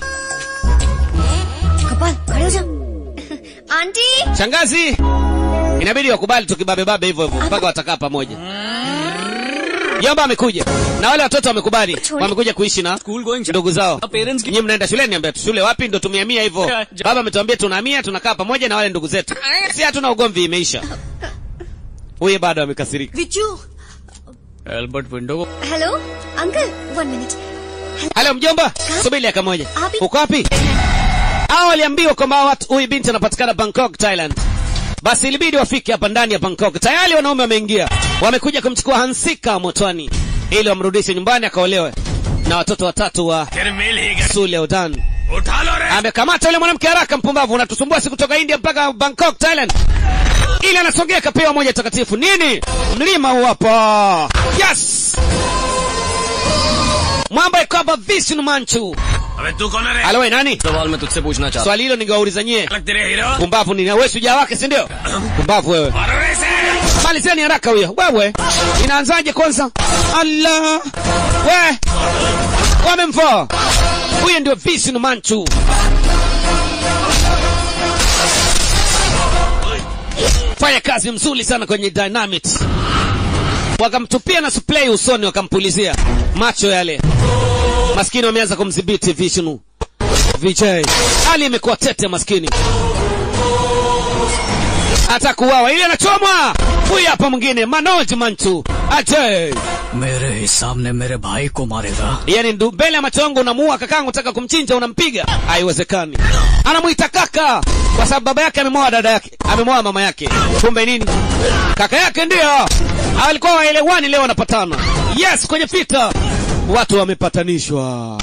[SPEAKER 8] कपाल खड़े हो जाओ aunty
[SPEAKER 1] shangazi inabidi wakubali tukibabebabe hivyo hivyo mpaka watakaa pamoja mjomba amekuja na wale watoto wamekubali wamekuja kuishi na
[SPEAKER 6] school going
[SPEAKER 1] ndugu zao
[SPEAKER 6] parents की
[SPEAKER 1] nyinyi mnaenda shuleni niambia shule wapi ndo tumehamia hivyo
[SPEAKER 6] Ja, ja.
[SPEAKER 1] baba ametuambia tunahamia tunakaa pamoja na wale ndugu zetu si hatuna ugomvi imeisha huyu bado amekasirika
[SPEAKER 9] विचू
[SPEAKER 6] Albert window को
[SPEAKER 8] hello uncle one minute
[SPEAKER 1] halo mjomba subiri dakika moja
[SPEAKER 8] Abi.
[SPEAKER 1] uko wapi hao waliambiwa kwamba watu- huyu binti anapatikana bangkok thailand basi ilibidi wafike hapa ndani ya bangkok tayari wanaume wameingia wamekuja kumchukua hansika motoni ili wamrudishe nyumbani akaolewe na watoto watatu wa
[SPEAKER 4] फिर मिल ही गए
[SPEAKER 1] sule udan
[SPEAKER 4] उठा लो रे
[SPEAKER 1] amekamata yule mwanamke haraka mpumbavu unatusumbua si kutoka india mpaka bangkok thailand ili anasogea kapewa moja takatifu nini mlima huu hapa yes mwamba iko hapa vishnu manchu
[SPEAKER 4] अबे तू कौन है रे
[SPEAKER 1] alo we nani
[SPEAKER 6] सवाल मैं तुझसे पूछना चाहता
[SPEAKER 1] swali hilo ningewauliza nyie
[SPEAKER 4] अलग तेरे hero
[SPEAKER 1] pumbavu nini wewe shujaa wake si ndio pumbavu wewe
[SPEAKER 4] मारो रे इसे
[SPEAKER 1] malizeni haraka huyo wewe inaanzaje kwanza allah we wamemvaa huyo ndio vishnu manchu fanya kazi mzuri sana kwenye dynamite wakamtupia na spray usoni wakampulizia macho yale maskini wameanza kumdhibiti vishnu vijay hali imekuwa tete maskini hata kuwawa ili anachomwa huyu hapa mwingine manoj manchu ajay
[SPEAKER 6] मेरे हिसाब ने मेरे भाई को मारेगा
[SPEAKER 1] yani ndu- mbele ya macho yangu unamuua kakangu taka kumchinja unampiga haiwezekani anamwita kaka kwa sababu baba yake amemwoa dada yake amemwoa mama yake kumbe nini kaka yake ndio alikuwa waelewani leo wanapatana yes kwenye fita watu wamepatanishwa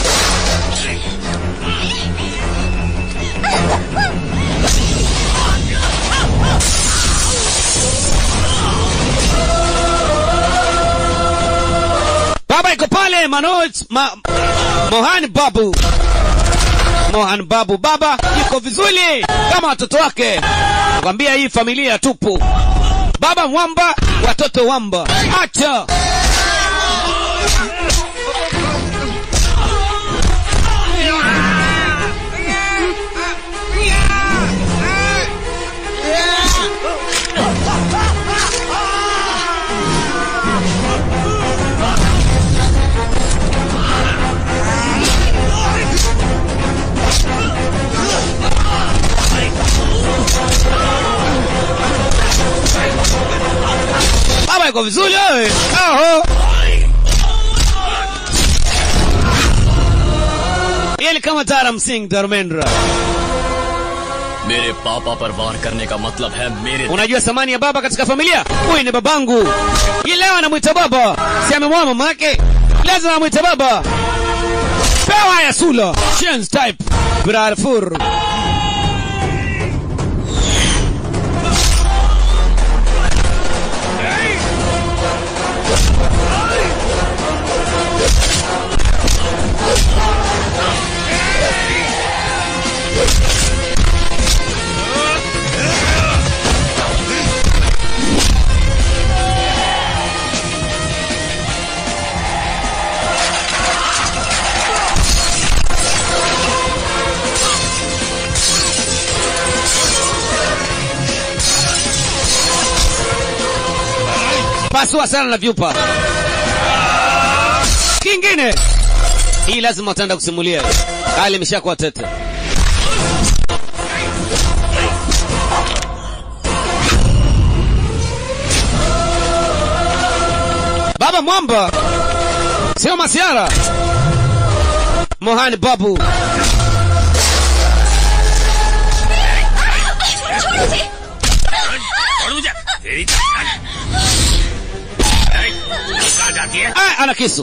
[SPEAKER 1] baba iko pale manoj ma, mohan babu mohan babu baba yuko vizuri kama watoto wake nakwambia hii familia tupu baba mwamba watoto wamba acha baba yuko vizuri wewe aho Yeye kama Taram Singh Dharmendra.
[SPEAKER 6] मेरे पापा पर वार करने का मतलब है मेरे
[SPEAKER 1] Unajua thamani ya baba katika familia? Huyu ni babangu. Yeye leo anamwita baba. Si amemwoa mama yake? Lazima amwite baba. Pewa ya sula. Chance type. Brarfur. pasua sana na vyupa kingine hii lazima utaenda kusimulia hali imeshakuwa tete baba mwamba sio masiara mohani babu
[SPEAKER 4] छोड़ मुझे तेरी जान। ए, कहाँ जाती है
[SPEAKER 1] Ah, ana kisu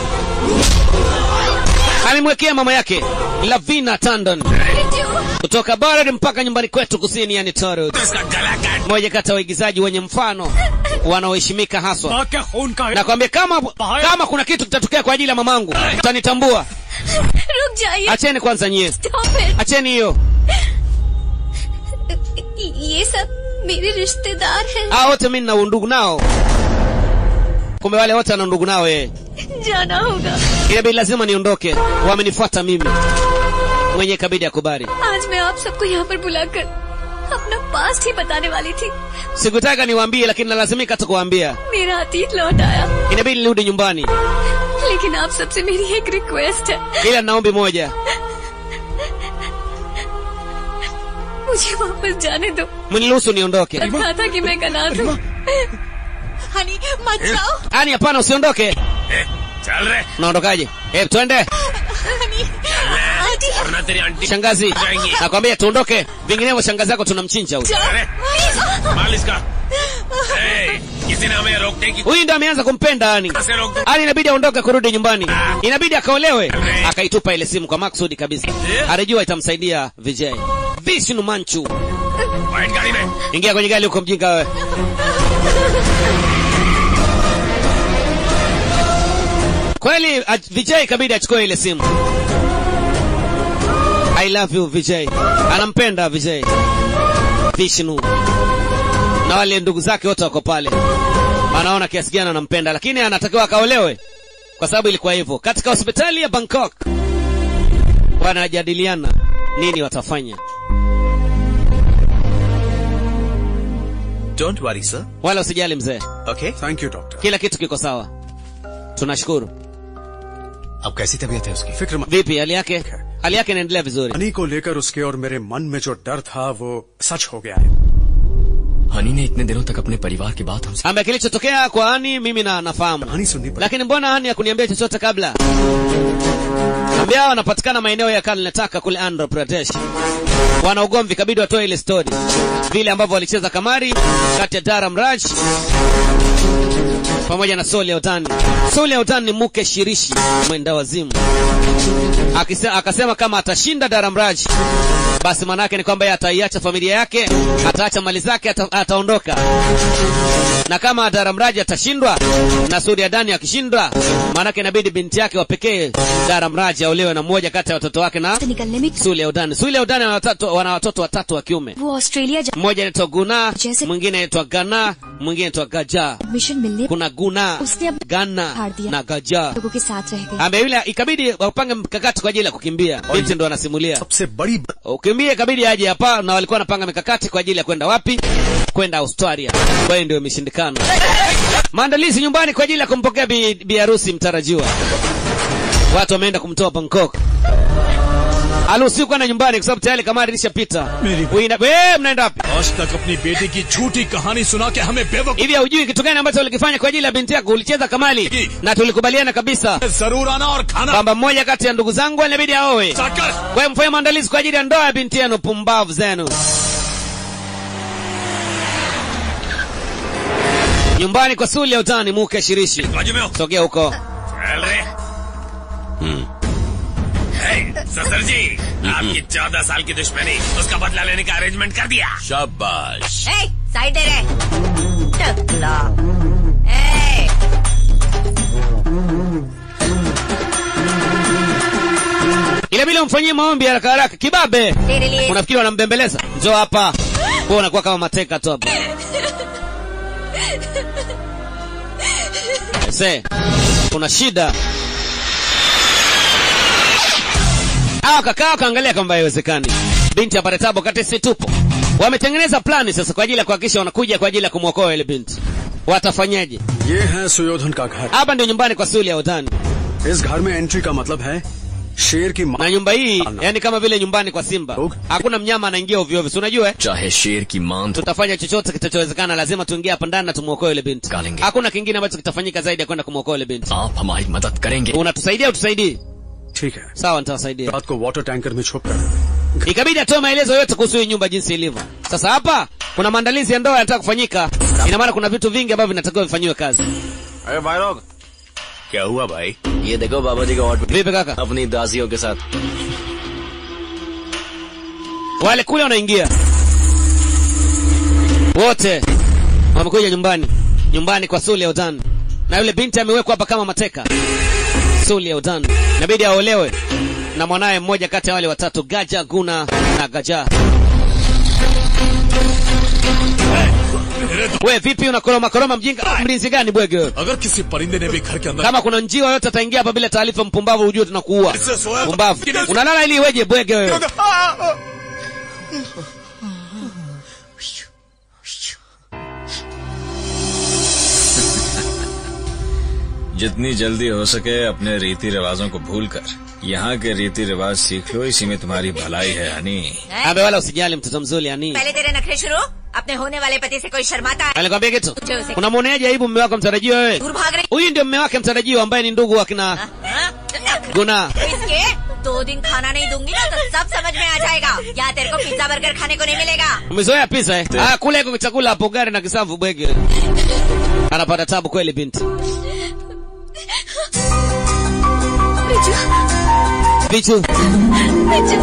[SPEAKER 1] alimwekea mama yake lavina tandon kutoka barad mpaka nyumbani kwetu kusini yani torod
[SPEAKER 4] तो इसका गला काट
[SPEAKER 1] moja kati ya waigizaji wenye mfano wanaoheshimika haswa
[SPEAKER 5] माँ क्या खून का है
[SPEAKER 1] nakwambia kama kama kuna kitu kitatokea kwa ajili ya mamangu utanitambua
[SPEAKER 8] रुक जाइए
[SPEAKER 1] acheni kwanza nyie
[SPEAKER 8] Stop it.
[SPEAKER 1] acheni hiyo
[SPEAKER 8] ये सब मेरे रिश्तेदार हैं
[SPEAKER 1] hao wote mi nina undugu nao kumbe wale wote wana undugu nao yeye
[SPEAKER 8] जाना होगा
[SPEAKER 1] inabidi lazima niondoke wamenifuata mimi mwenye kabidi akubali
[SPEAKER 8] आज मैं आप सबको यहाँ पर बुलाकर अपना पास्ट ही बताने वाली थी
[SPEAKER 1] sikutaka niwaambie lakini nalazimika tu kuwaambia
[SPEAKER 8] मेरा अतीत लौट आया
[SPEAKER 1] inabidi nirudi nyumbani
[SPEAKER 8] लेकिन आप सबसे मेरी एक रिक्वेस्ट है
[SPEAKER 1] ila na ombi moja
[SPEAKER 8] मुझे वापस जाने दो
[SPEAKER 1] mniruhusu niondoke
[SPEAKER 8] कहा था कि मैं अनाथ हूँ हनी मत जाओ
[SPEAKER 1] ani hapana usiondoke
[SPEAKER 4] ए, चल रहे
[SPEAKER 1] unaondokaje eh twende
[SPEAKER 8] honey aunty
[SPEAKER 4] वरना तेरी आंटी
[SPEAKER 1] shangazi
[SPEAKER 4] जाएंगी
[SPEAKER 1] nakwambia tuondoke vinginevyo shangazi yako tunamchinja huyu
[SPEAKER 8] जाओ
[SPEAKER 4] अरे
[SPEAKER 8] प्लीज
[SPEAKER 4] माल इसका ए, किसी ने हमें रोकने की
[SPEAKER 1] huyu ndo ameanza kumpenda ani
[SPEAKER 4] कैसे रोक दो
[SPEAKER 1] ani inabidi aondoke kurudi nyumbani inabidi akaolewe akaitupa ile simu kwa maksudi kabisa alijua itamsaidia vijay vishnu manchu
[SPEAKER 4] white गाड़ी में
[SPEAKER 1] ingia kwenye gari huko mjinga wewe kweli a- vijay kabidi achukue ile simu i love you vijay anampenda vijay vishnu na wale ndugu zake wote wako pale anaona kiasi gani anampenda lakini anatakiwa akaolewe kwa sababu ilikuwa hivyo katika hospitali ya bangkok wanajadiliana nini watafanya
[SPEAKER 2] don't worry sir
[SPEAKER 1] wala usijali mzee
[SPEAKER 2] okay
[SPEAKER 11] thank you doctor
[SPEAKER 1] kila kitu kiko sawa tunashukuru
[SPEAKER 2] अब कैसी तबीयत है उसकी
[SPEAKER 11] फिक्र मत
[SPEAKER 1] vipi hali yake hali yake inaendelea vizuri
[SPEAKER 11] Honey को लेकर उसके और मेरे मन में जो डर था वो सच हो गया है
[SPEAKER 6] हनी ने इतने दिनों तक अपने परिवार की बात हमसे
[SPEAKER 1] ambaye kilichotokea kwa ani mimi na nafahamu
[SPEAKER 11] कहानी सुननी पड़ी
[SPEAKER 1] lakini mbona ani hakuniambia chochote kabla ambia wanapatikana maeneo ya kalnetaka kule andhra pradesh wana ugomvi kabidi watoe ile story vile ambavyo walicheza kamari kati ya daram raj pamoja na soli utani soli utani ni mke shirishi mwenda wazimu Akise, akasema kama atashinda daramraj basi maanake ni kwamba yeye ataiacha familia yake ataacha mali zake ata, ataondoka na kama daramraji atashindwa na suri adani akishindwa maanake inabidi binti yake wa pekee daramraji aolewe na mmoja kati ya watoto wake na
[SPEAKER 8] निकलने में
[SPEAKER 1] suli udani suli udani wana watoto- wana watoto watatu wa kiume
[SPEAKER 8] वो Australia जा
[SPEAKER 1] mmoja anaitwa guna
[SPEAKER 8] Jesse-
[SPEAKER 1] mwingine anaitwa gana mwingine anaitwa gaja
[SPEAKER 8] mission मिलने
[SPEAKER 1] kuna guna
[SPEAKER 8] Usni ab-
[SPEAKER 1] gana
[SPEAKER 8] हार दिया।
[SPEAKER 1] na gaja
[SPEAKER 8] लोगों के साथ रह गई
[SPEAKER 1] ambaye yule ikabidi wapange mkakati kwa ajili ya kukimbia binti ndo anasimulia
[SPEAKER 11] सबसे बड़ी
[SPEAKER 1] ukimbie ikabidi aje hapa na walikuwa wanapanga mikakati kwa ajili ya kwenda wapi kwenda australia kwa hiyo ndio imeshindikana maandalizi nyumbani kwa ajili ya kumpokea bi, bi harusi mtarajiwa watu wameenda kumtoa bangkok alusi kwenda nyumbani kwa sababu tayari kamari ilishapita Uina- Eh, mnaenda wapi
[SPEAKER 5] आज तक अपनी बेटी की झूठी कहानी सुना के हमें बेवकूफ
[SPEAKER 1] hivi haujui kitu gani ambacho ulikifanya kwa ajili ya binti yako ulicheza kamali na tulikubaliana kabisa
[SPEAKER 5] जरूर आना और खाना
[SPEAKER 1] kwamba mmoja kati ya ndugu zangu inabidi aowe
[SPEAKER 5] जाकर
[SPEAKER 1] kwa hiyo mfanye maandalizi kwa ajili ya ndoa ya binti yenu pumbavu zenu nyumbani kwa suli ya utani muke shirishi
[SPEAKER 4] बाजू में हो
[SPEAKER 1] sogea huko
[SPEAKER 4] चल रहे हे, ससुर जी आपकी चौदह साल की दुश्मनी उसका बदला लेने का अरेंजमेंट कर दिया
[SPEAKER 3] शाबाश
[SPEAKER 9] साइड दे रहे टकला ए,
[SPEAKER 1] inabidi umfanyie maombi haraka haraka kibabe
[SPEAKER 9] तेरे लिए
[SPEAKER 1] unafikiri wanambembeleza njoo hapa kuwa unakuwa kama mateka tu hapa se kuna shida awa kakaa wakaangalia kwamba haiwezekani binti apate tabu wakati si tupo wametengeneza plani sasa kwa ajili ya kuhakikisha wanakuja kwa ajili ya kumwokoa ile binti watafanyaje
[SPEAKER 11] ये है सुयोधन का घर
[SPEAKER 1] hapa ndio nyumbani kwa suli ya udhani
[SPEAKER 11] इस घर में एंट्री का मतलब है शेर की
[SPEAKER 1] na nyumba hii yani kama vile nyumbani kwa simba hakuna mnyama anaingia ovyo ovyo si unajua eh?
[SPEAKER 6] चाहे शेर की मां तो
[SPEAKER 1] tutafanya chochote kitachowezekana lazima tuingie hapa ndani na tumwokoe yule binti hakuna kingine ambacho kitafanyika zaidi ya kwenda kumwokoa yule binti
[SPEAKER 6] आप हमारी मदद करेंगे
[SPEAKER 1] unatusaidia utusaidii
[SPEAKER 11] ठीक है
[SPEAKER 1] sawa nitawasaidia
[SPEAKER 11] रात को वाटर टैंकर में छुप कर
[SPEAKER 1] ikabidi atoe maelezo yote kuhusu hii nyumba jinsi ilivyo sasa hapa kuna maandalizi ya ndoa yanataka kufanyika ina maana kuna vitu vingi ambavyo vinatakiwa vifanyiwe kazi
[SPEAKER 2] अरे भाई लोग क्या हुआ भाई
[SPEAKER 6] ये देखो बाबा जी का ऑटो
[SPEAKER 1] vipi kaka
[SPEAKER 6] अपनी दासियों के साथ
[SPEAKER 1] wale kule wanaingia wote wamekuja nyumbani nyumbani kwa suli ya udan na yule binti amewekwa hapa kama mateka suli ya udan inabidi aolewe na mwanaye mmoja kati ya wale watatu gaja guna na gaja we vipi unakoroma koroma mjinga mlinzi gani bwege wewe?
[SPEAKER 7] अगर किसी परिंदे ने भी घर के अंदर
[SPEAKER 1] kama kuna njiwa yote ataingia hapa bila taarifa mpumbavu ujue tunakuua mpumbavu unalala ili iweje bwege wewe
[SPEAKER 12] जितनी जल्दी हो सके अपने रीति रिवाजों को भूलकर यहाँ के रीति रिवाज सीख लो इसी में तुम्हारी भलाई है Honey
[SPEAKER 1] abe wala usijali mtoto mzuri yani
[SPEAKER 9] पहले तेरे नखरे शुरू अपने होने वाले पति से कोई शर्माता है
[SPEAKER 1] alikwambia kitu
[SPEAKER 9] Uje usikie.
[SPEAKER 1] unamwoneaje aibu mme wako mtarajiwa wewe
[SPEAKER 9] दूर भाग रही
[SPEAKER 1] huyu ndio mme wake mtarajiwa ambaye ni ndugu wa kina
[SPEAKER 9] हाँ? नखरे।
[SPEAKER 1] गुना
[SPEAKER 9] इसके दो दिन खाना नहीं दूंगी ना तो सब समझ में आ जाएगा या तेरे को पिज्जा बर्गर खाने को नहीं मिलेगा
[SPEAKER 1] umezoea pisa eh ah kule iko chakula hapo gari na kisavu bwege anapata tabu kweli binti
[SPEAKER 8] Biju
[SPEAKER 1] bichu
[SPEAKER 8] Biju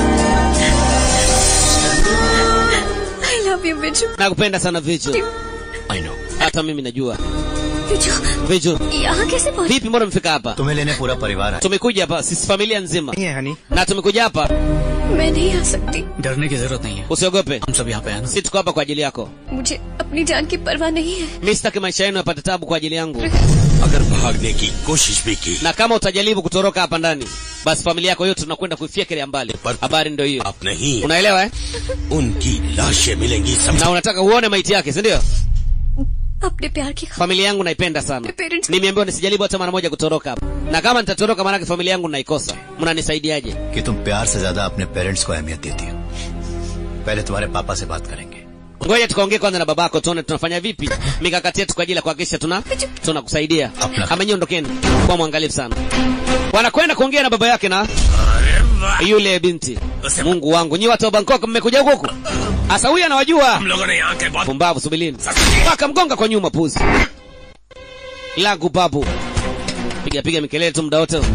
[SPEAKER 8] I love you Biju
[SPEAKER 1] nakupenda sana vichu
[SPEAKER 6] I know
[SPEAKER 1] hata mimi najua
[SPEAKER 8] Biju
[SPEAKER 1] vichu
[SPEAKER 8] यहाँ कैसे पहुँच
[SPEAKER 1] vipi mbona umefika hapa
[SPEAKER 2] तुम्हें लेने पूरा परिवार आया
[SPEAKER 1] tumekuja hapa sisi familia nzima
[SPEAKER 10] नहीं है हनी
[SPEAKER 1] na tumekuja hapa
[SPEAKER 8] मैं नहीं आ सकती
[SPEAKER 5] डरने की जरूरत नहीं है
[SPEAKER 1] usiogope
[SPEAKER 5] हम सब यहाँ पे हैं ना
[SPEAKER 1] si tuko hapa kwa ajili yako
[SPEAKER 8] मुझे अपनी जान की परवाह नहीं है
[SPEAKER 1] mi sitaki maisha yenu yapate tabu kwa ajili yangu
[SPEAKER 3] अगर भागने की कोशिश भी की
[SPEAKER 1] na kama utajaribu kutoroka hapa ndani basi familia yako yote tunakwenda kuifyekelea mbali habari ndio hiyo
[SPEAKER 3] अब नहीं
[SPEAKER 1] unaelewa eh?
[SPEAKER 3] उनकी लाशें मिलेंगी समझ
[SPEAKER 1] na unataka uone maiti yake si ndio
[SPEAKER 8] अपने प्यार की खातिर
[SPEAKER 1] familia yangu naipenda sana
[SPEAKER 8] Parents-
[SPEAKER 1] nimeambiwa nisijaribu hata mara moja kutoroka hapa na kama nitatoroka maanake familia yangu naikosa mnanisaidiaje
[SPEAKER 2] कि तुम प्यार से ज्यादा अपने पेरेंट्स को अहमियत देती हो पहले तुम्हारे पापा से बात करेंगे
[SPEAKER 1] ngoja tukaongee kwanza na babako tuone tunafanya vipi mikakati yetu kwa ajili ya kuhakikisha tuna tunakusaidia amenyi ondokeni kwa mwangalifu sana wanakwenda kuongea na baba yake na yule binti mungu wangu nyi watu wa bangkok mmekuja huku huku hasa huyu anawajua
[SPEAKER 4] हम लोगों ने यहाँ के बहुत
[SPEAKER 1] pumbavu subilini akamgonga kwa nyuma puzi lagu babu piga piga mikelele tu muda wote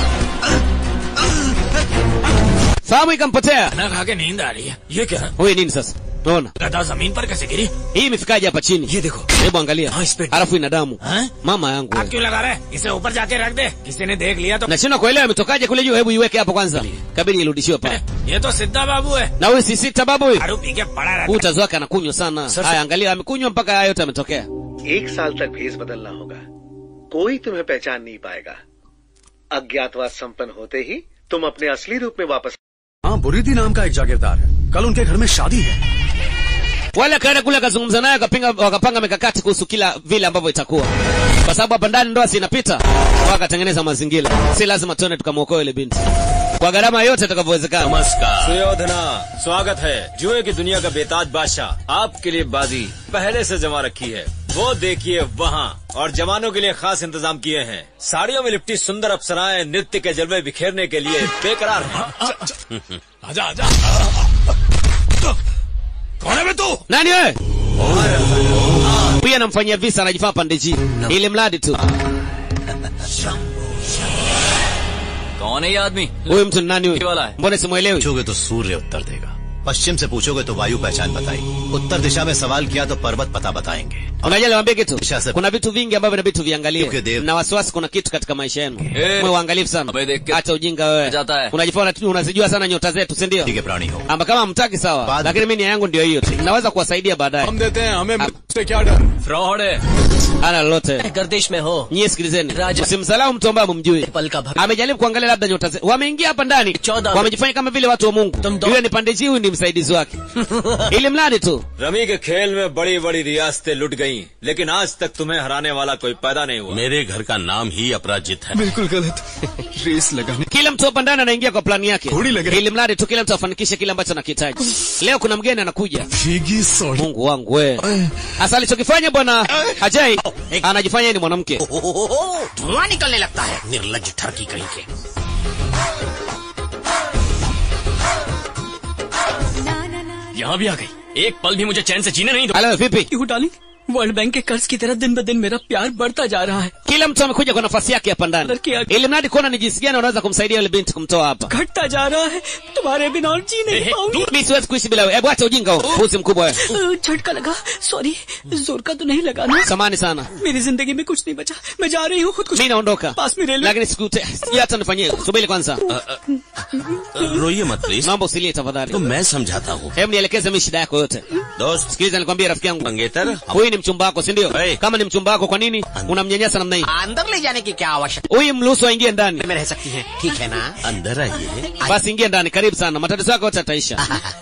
[SPEAKER 1] fahamu ikampotea
[SPEAKER 5] खाना खा के नींद आ रही है ये क्या है
[SPEAKER 1] huyu nini sasa unaona
[SPEAKER 5] गदा जमीन पर कैसे गिरी
[SPEAKER 1] hii imefikaje hapa chini
[SPEAKER 5] ये देखो
[SPEAKER 1] hebu angalia
[SPEAKER 5] हाँ, इस पे-
[SPEAKER 1] halafu ina damu
[SPEAKER 5] हाँ?
[SPEAKER 1] mama yangu
[SPEAKER 4] आग
[SPEAKER 1] wewe.
[SPEAKER 4] क्यों लगा रहे इसे ऊपर जाके रख दे किसी ने देख लिया तो
[SPEAKER 1] nashindwa kuelewa imetokaje kule juu hebu iweke hapo kwanza kabidi irudishiwe pale
[SPEAKER 4] ये तो सिद्धा बाबू है
[SPEAKER 1] na huyu si sita babu huyu
[SPEAKER 4] दारू पी के पड़ा रहता
[SPEAKER 1] huu utazi wake anakunywa sana haya angalia amekunywa mpaka haya yote ametokea
[SPEAKER 13] एक साल तक भेष बदलना होगा कोई तुम्हें पहचान नहीं पाएगा अज्ञातवास संपन्न होते ही तुम अपने असली रूप में वापस
[SPEAKER 11] हाँ बुरीदी नाम का एक जागीरदार है कल उनके घर में शादी है
[SPEAKER 1] wale akaenda kule akazungumza naye wakapinga wakapanga mikakati kuhusu kila vile ambavyo itakuwa kwa sababu hapa ndani ndoa si inapita wakatengeneza mazingira si lazima tuende tukamwokoa ile binti kwa gharama yote itakavyowezekana
[SPEAKER 12] नमस्कार सुयोधना स्वागत है जुए की दुनिया का बेताज बादशाह आपके लिए बाजी पहले से जमा रखी है वो देखिए वहाँ और जवानों के लिए खास इंतजाम किए हैं साड़ियों में लिपटी सुंदर अप्सराएं नृत्य के जलवे बिखेरने के लिए बेकरार हैं
[SPEAKER 5] आजा आजा कौन है बे तू
[SPEAKER 1] nani wewe huyu anamfanyia visa anajifaa pande ji ili mradi tu
[SPEAKER 6] कौन है ये आदमी
[SPEAKER 1] huyu mtu ni nani
[SPEAKER 6] वाला
[SPEAKER 1] huyu
[SPEAKER 6] है
[SPEAKER 1] mbona simwelewi
[SPEAKER 2] पूछोगे तो सूर्य उत्तर देगा पश्चिम से पूछोगे तो वायु पहचान बताएगी उत्तर दिशा में सवाल किया तो पर्वत पता बताएंगे
[SPEAKER 1] unajua niwaambie kitu
[SPEAKER 2] Kisha sasa-
[SPEAKER 1] kuna vitu vingi ambavyo inabidi tuviangalie
[SPEAKER 2] Yuke dev.
[SPEAKER 1] na wasiwasi kuna kitu katika maisha yenu
[SPEAKER 6] Eh.
[SPEAKER 1] mwe uangalifu sana
[SPEAKER 6] Abe देख के
[SPEAKER 1] acha ujinga wewe
[SPEAKER 6] जाता है
[SPEAKER 1] unajifanya tu unazijua sana nyota zetu si ndio
[SPEAKER 2] ठीक है प्राणी हो
[SPEAKER 1] amba kama hamtaki sawa
[SPEAKER 2] Baadhi-
[SPEAKER 1] lakini mimi nia yangu ndio hiyo tu naweza kuwasaidia baadaye
[SPEAKER 7] हम देते हैं हमें
[SPEAKER 1] Ah,
[SPEAKER 7] उससे क्या डर
[SPEAKER 6] फ्रॉड है
[SPEAKER 1] ana lolote
[SPEAKER 14] गर्दिश में हो
[SPEAKER 1] nyie sikilizeni
[SPEAKER 14] Raja.
[SPEAKER 1] usimsalau mtu ambaye mumjui
[SPEAKER 14] पल का भक्त
[SPEAKER 1] amejaribu kuangalia labda nyota ze- wameingia hapa ndani
[SPEAKER 14] Chौदह-
[SPEAKER 1] wamejifanya kama vile watu wa mungu
[SPEAKER 14] Tumdo-
[SPEAKER 1] yule ni pandiji huyu ni msaidizi wake ili mradi tu
[SPEAKER 12] rummy के खेल में बड़ी बड़ी रियासतें लुट गईं, लेकिन आज तक तुम्हें हराने वाला कोई पैदा नहीं हुआ
[SPEAKER 3] मेरे घर का नाम ही अपराजित है
[SPEAKER 6] बिल्कुल गलत रेस लगाने
[SPEAKER 1] kila mtu hapa ndani anaingia kwa plani yake
[SPEAKER 6] Thodi lage-
[SPEAKER 1] ili mradi tu kila mtu afanikishe kile ambacho anakihitaji leo kuna mgeni anakuja
[SPEAKER 7] भीगी sorry
[SPEAKER 1] mungu wangu we hasa alichokifanya bwana ajai anajifanya yeye ni mwanamke
[SPEAKER 14] धुआं निकलने लगता है निर्लज ठरकी कहीं के
[SPEAKER 6] यहाँ भी आ गई एक पल भी मुझे चैन से जीने नहीं दो
[SPEAKER 1] halo vipi
[SPEAKER 6] क्यों डाली वर्ल्ड बैंक के कर्ज की तरह दिन ब दिन मेरा प्यार बढ़ता जा रहा है
[SPEAKER 1] kila mtu amekuja kwa nafasi yake hapa ndani
[SPEAKER 6] Laki-
[SPEAKER 1] ili mradi kuona ni jinsi gani unaweza kumsaidia yule binti kumtoa hapa
[SPEAKER 6] घटता जा रहा है तुम्हारे बिना और जी नहीं पाऊंगी
[SPEAKER 1] mi siwezi kuishi bila wewe hebu acha ujinga huo pusi mkubwa wewe
[SPEAKER 6] अ, झटका लगा सॉरी जोर का तो नहीं लगा ना
[SPEAKER 1] samani sana
[SPEAKER 6] मेरी जिंदगी में कुछ नहीं बचा मैं जा रही हूँ खुद कुछ
[SPEAKER 1] mi naondoka
[SPEAKER 6] पास में railway
[SPEAKER 1] lakini sikute sijui hata nifanyie subiri kwanza
[SPEAKER 3] रोइए मत प्लीज
[SPEAKER 1] naomba usilie tafadhali
[SPEAKER 3] तो मैं समझाता हूँ
[SPEAKER 1] hebu nielekeze mi shida yako yote
[SPEAKER 3] दोस्त
[SPEAKER 1] sikiliza nikwambie rafiki yangu
[SPEAKER 3] मंगेतर
[SPEAKER 1] huyu ni mchumba wako si ndio
[SPEAKER 3] Hey.
[SPEAKER 1] kama ni mchumba wako kwa nini unamnyanyasa namna hii
[SPEAKER 14] अंदर ले जाने की क्या आवश्यकता
[SPEAKER 1] huyu mruhusu aingie ndani
[SPEAKER 14] में रह सकती है ठीक है ना
[SPEAKER 3] अंदर आइए
[SPEAKER 1] basi ingie ndani karibu sana matatizo yako yote yataisha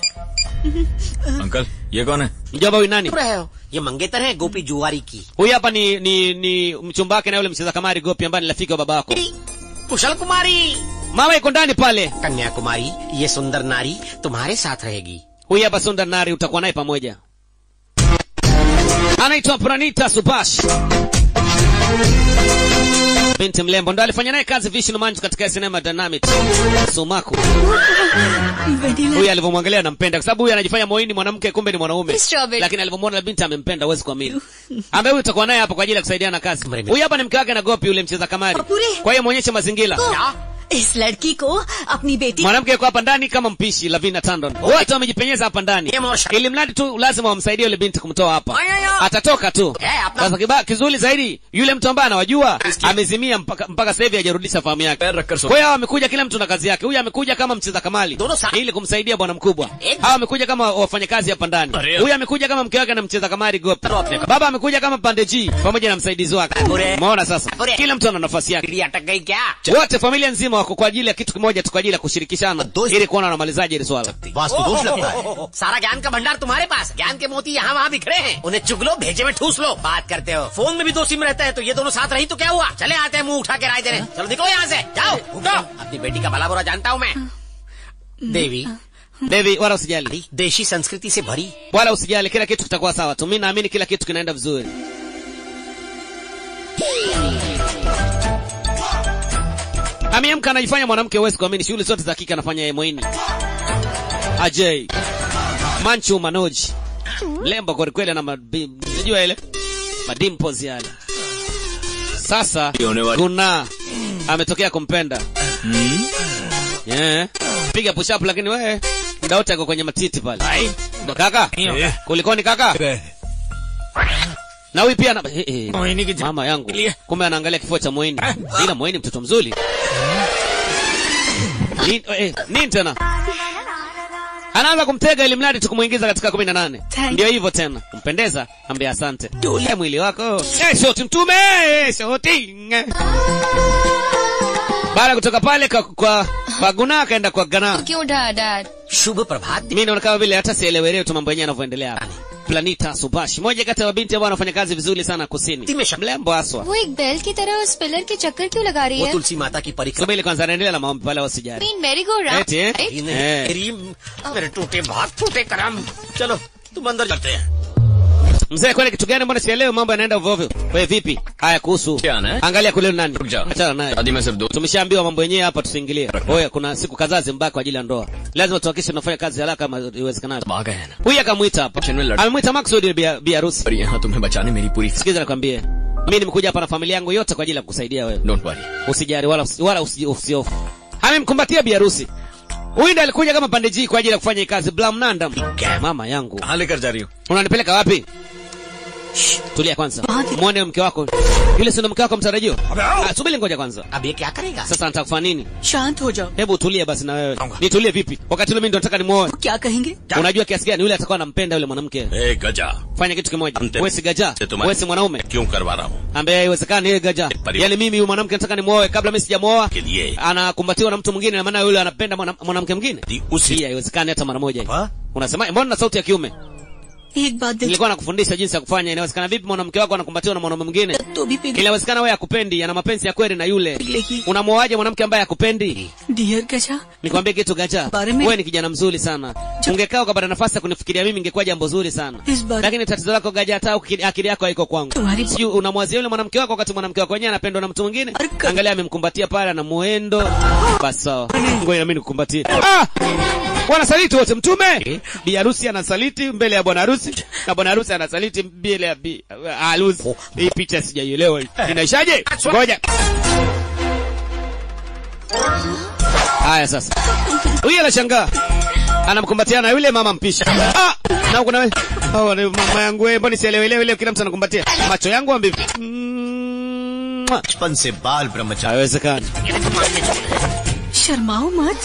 [SPEAKER 12] uncle ये कौन है
[SPEAKER 1] mjomba huyu nani
[SPEAKER 14] चुप रहे हो ये मंगेतर है गोपी जुआरी की
[SPEAKER 1] huyu hapa ni ni ni mchumba wake na yule mcheza kamari gopi ambaye ni rafiki wa baba wako
[SPEAKER 14] कुशल कुमारी
[SPEAKER 1] mama iko ndani pale
[SPEAKER 14] Kanyakumari ये सुंदर नारी तुम्हारे साथ रहेगी
[SPEAKER 1] huyu hapa sunda nari utakuwa naye pamoja anaitwa pranita subash binti mlembo ndo alifanya naye kazi vishnu manju katika sinema dynamit sumaku huyu alivyomwangalia anampenda kwa sababu huyu anajifanya moini mwanamke kumbe ni mwanaume
[SPEAKER 8] Strawberry.
[SPEAKER 1] lakini alivyomwona binti amempenda huwezi kuamini ambaye huyu utakuwa naye hapa kwa ajili ya kusaidiana kazi huyu hapa ni mke wake na gopi yule mcheza kamari
[SPEAKER 8] Papure.
[SPEAKER 1] kwa hiyo mwonyeshe mazingira
[SPEAKER 8] इस लड़की को अपनी बेटी
[SPEAKER 1] mwanamke yuko hapa ndani kama mpishi lavina tandon wote wamejipenyeza hapa ndani ili mradi tu lazima wamsaidie yule binti kumtoa hapa atatoka tu sasa kiba kizuri zaidi yule mtu ambaye anawajua amezimia mpaka, mpaka sasa hivi hajarudisha fahamu yake
[SPEAKER 6] पैर रखकर सो
[SPEAKER 1] kwa hiyo hawa wamekuja kila mtu na kazi yake huyu amekuja kama mcheza kamali
[SPEAKER 14] Dono sa-
[SPEAKER 1] ili kumsaidia bwana mkubwa hawa wamekuja kama wafanyakazi hapa ndani
[SPEAKER 6] Aria.
[SPEAKER 1] huyu amekuja kama mke wake na mcheza kamari gopi baba amekuja kama pande G pamoja na msaidizi wake
[SPEAKER 14] Aria.
[SPEAKER 1] umeona sasa
[SPEAKER 14] Aria.
[SPEAKER 1] kila mtu ana nafasi yake
[SPEAKER 14] बिल्ली अटक गई क्या
[SPEAKER 1] wote familia nzima wako kwa ajili ya kitu kimoja tu kwa ajili ya kushirikishana
[SPEAKER 2] दोस्त-
[SPEAKER 1] ili kuona wanamalizaje hili swala
[SPEAKER 2] vastu दोष लगता है
[SPEAKER 14] सारा ज्ञान का भंडार तुम्हारे पास ज्ञान के मोती यहाँ वहाँ बिखरे हैं उन्हें चुग लो भेजे में ठूस लो बात करते हो फोन में भी दो सिम रहता है तो ये दोनों साथ रही तो क्या हुआ चले आते हैं मुंह उठा के राय देने चलो निकलो यहाँ से जाओ उठो अपनी बेटी का भला बुरा जानता हूँ मैं देवी
[SPEAKER 1] Devi, wala usijali
[SPEAKER 14] देशी संस्कृति से भरी
[SPEAKER 1] wala usijali kila kitu kitakuwa sawa tu mi naamini kila kitu kinaenda vizuri ameamka anajifanya mwanamke huwezi kuamini shughuli zote za kike anafanya yeye mwenyewe ajay manchu manoji lembo kwelikweli ana mabi- unajua ile madimpos yale sasa
[SPEAKER 6] होने वाली
[SPEAKER 1] guna ametokea kumpenda yeah. piga push up lakini wewe muda wote ako kwenye matiti pale Ndo kaka kulikoni kaka na huyu pia ana... eh, eh, mama yangu kumbe anaangalia kifua cha mweni ila mweni mtoto mzuri Ni- eh, nini tena anaanza kumtega ili mradi tukumuingiza katika kumi na nane
[SPEAKER 8] Thank
[SPEAKER 1] ndio hivyo tena kumpendeza ambia asante Eh, mwili wako Eh, shoti mtume eh, shoti baada ya kutoka pale kwa, kwa, kwa guna akaenda kwa gana
[SPEAKER 8] क्यों उठा dad
[SPEAKER 14] शुभ प्रभात
[SPEAKER 1] mi naona kama vile hata sielewelewi tu mambo yenyewe yanavyoendelea hapa planita subashi moja kati ya mabinti ambao wanafanya kazi vizuri sana kusini
[SPEAKER 14] Timesha.
[SPEAKER 1] mlembo haswa
[SPEAKER 8] वो एक बैल की तरह उस पिलर के चक्कर क्यों लगा रही
[SPEAKER 14] वो
[SPEAKER 8] है
[SPEAKER 14] तुलसी माता की परिक्रमा
[SPEAKER 1] subiri kwanza anaendelea na maombi pale wasijali
[SPEAKER 8] मीन मैरी गो
[SPEAKER 1] eti eh?
[SPEAKER 14] ही नहीं,
[SPEAKER 1] Eh.
[SPEAKER 14] मेरी मेरे टूटे भाग टूटे करम चलो तुम अंदर चलते हैं
[SPEAKER 1] mzee kwani kitu gani mbona sielewi mambo yanaenda ovyo ovyo wewe vipi haya kuhusu
[SPEAKER 6] क्या ना है
[SPEAKER 1] angalia kule ni nani
[SPEAKER 6] रुक जाओ
[SPEAKER 1] achana naye
[SPEAKER 6] शादी में सिर्फ दो
[SPEAKER 1] tumeshaambiwa mambo yenyewe hapa tusiingilie oya kuna siku kadhaa zimbaki kwa ajili ya ndoa lazima tuhakikishe tunafanya kazi haraka kama iwezekanavyo
[SPEAKER 6] आ गए हैं ना
[SPEAKER 1] huyu akamwita hapa
[SPEAKER 6] Kitchen में लड़-
[SPEAKER 1] amemwita maksudi bi bi harusi
[SPEAKER 6] और यहाँ तुम्हें बचाने मेरी पूरी
[SPEAKER 1] sikiza nakwambie mi nimekuja hapa na familia yangu yote kwa ajili ya kukusaidia wewe
[SPEAKER 6] don't worry
[SPEAKER 1] usijali wala usi- wala usi- usiofu amemkumbatia bi harusi huyu ndo alikuja kama pande G kwa ajili ya kufanya hii kazi blamnandam mama yangu
[SPEAKER 12] कहाँ लेकर जा रही हो
[SPEAKER 1] unanipeleka wapi tulia kwanza mwone mke wako Yule si ndo mke wako mtarajiwa? Ah, subiri ngoja kwanza.
[SPEAKER 14] अब ये क्या करेगा
[SPEAKER 1] Sasa nataka kufanya nini?
[SPEAKER 15] शांत हो जाओ
[SPEAKER 1] Hebu tulie basi na wewe. Nitulie vipi? Wakati ule mimi ndo nataka nimuoe.
[SPEAKER 15] क्या कहेंगे
[SPEAKER 1] Unajua kiasi gani yule atakuwa anampenda yule mwanamke?
[SPEAKER 3] ए गजा
[SPEAKER 1] Fanya kitu kimoja.
[SPEAKER 3] Ante-
[SPEAKER 1] Wewe si gaja.
[SPEAKER 3] से तुम्हारी-
[SPEAKER 1] Wewe si mwanaume.
[SPEAKER 3] क्यों करवा रहा हूँ
[SPEAKER 1] Ambaye haiwezekani yeye gaja.
[SPEAKER 3] Pari-
[SPEAKER 1] Yaani mimi huyu mwanamke nataka nimuoe kabla mimi sijamuoa.
[SPEAKER 3] के लिए
[SPEAKER 1] Anakumbatiwa na mtu mwingine na maana yule anapenda mwana- mwanamke mwingine.
[SPEAKER 3] दी उसी
[SPEAKER 1] Hii haiwezekani hata mara moja.
[SPEAKER 2] हाँ?
[SPEAKER 1] Unasema mbona na sauti ya kiume?
[SPEAKER 15] एक बात दिल
[SPEAKER 1] Nilikuwa nakufundisha jinsi ya kufanya. Inawezekana vipi mwanamke wako anakumbatiwa na mwanaume mwingine?
[SPEAKER 15] तो भी पिघल
[SPEAKER 1] Inawezekana wewe akupendi, ana mapenzi ya kweli na yule.
[SPEAKER 15] पिघलेगी
[SPEAKER 1] Unamuoaje mwanamke ambaye akupendi?
[SPEAKER 15] Dear Gaja
[SPEAKER 1] Nikwambie kitu gacha.
[SPEAKER 15] Bare me-
[SPEAKER 1] Wewe ni kijana mzuri sana. Ungekaa ukapata nafasi ya kunifikiria mimi ingekuwa jambo zuri sana.
[SPEAKER 15] इस बार
[SPEAKER 1] Lakini tatizo lako gaja hata akili akili yako haiko kwangu.
[SPEAKER 15] तुम्हारी
[SPEAKER 1] Sijui unamwazia yule mwanamke wako wakati mwanamke wako wenyewe anapendwa na mtu mwingine.
[SPEAKER 15] Arka-
[SPEAKER 1] Angalia amemkumbatia pale na muendo. Basi sawa. Ngoja na mimi nikukumbatie. Ah! Wanasaliti wote mtume. Bi harusi anasaliti mbele ya bwana harusi na bwana harusi anasaliti mbele ya bi harusi. Hii picha sijaielewa. hii. Inaishaje? Ngoja. Haya sasa. Huyu anashangaa. Anamkumbatia na yule mama mpishi. Ah! Na kuna wewe. Oh, ni mama yangu wewe, mbona sielewelewi leo kila mtu anakumbatia. Macho yangu ambivi. Mm, mwah.
[SPEAKER 2] बचपन से बाल ब्रह्मचारी
[SPEAKER 1] Haiwezekani.
[SPEAKER 15] शर्माओ मत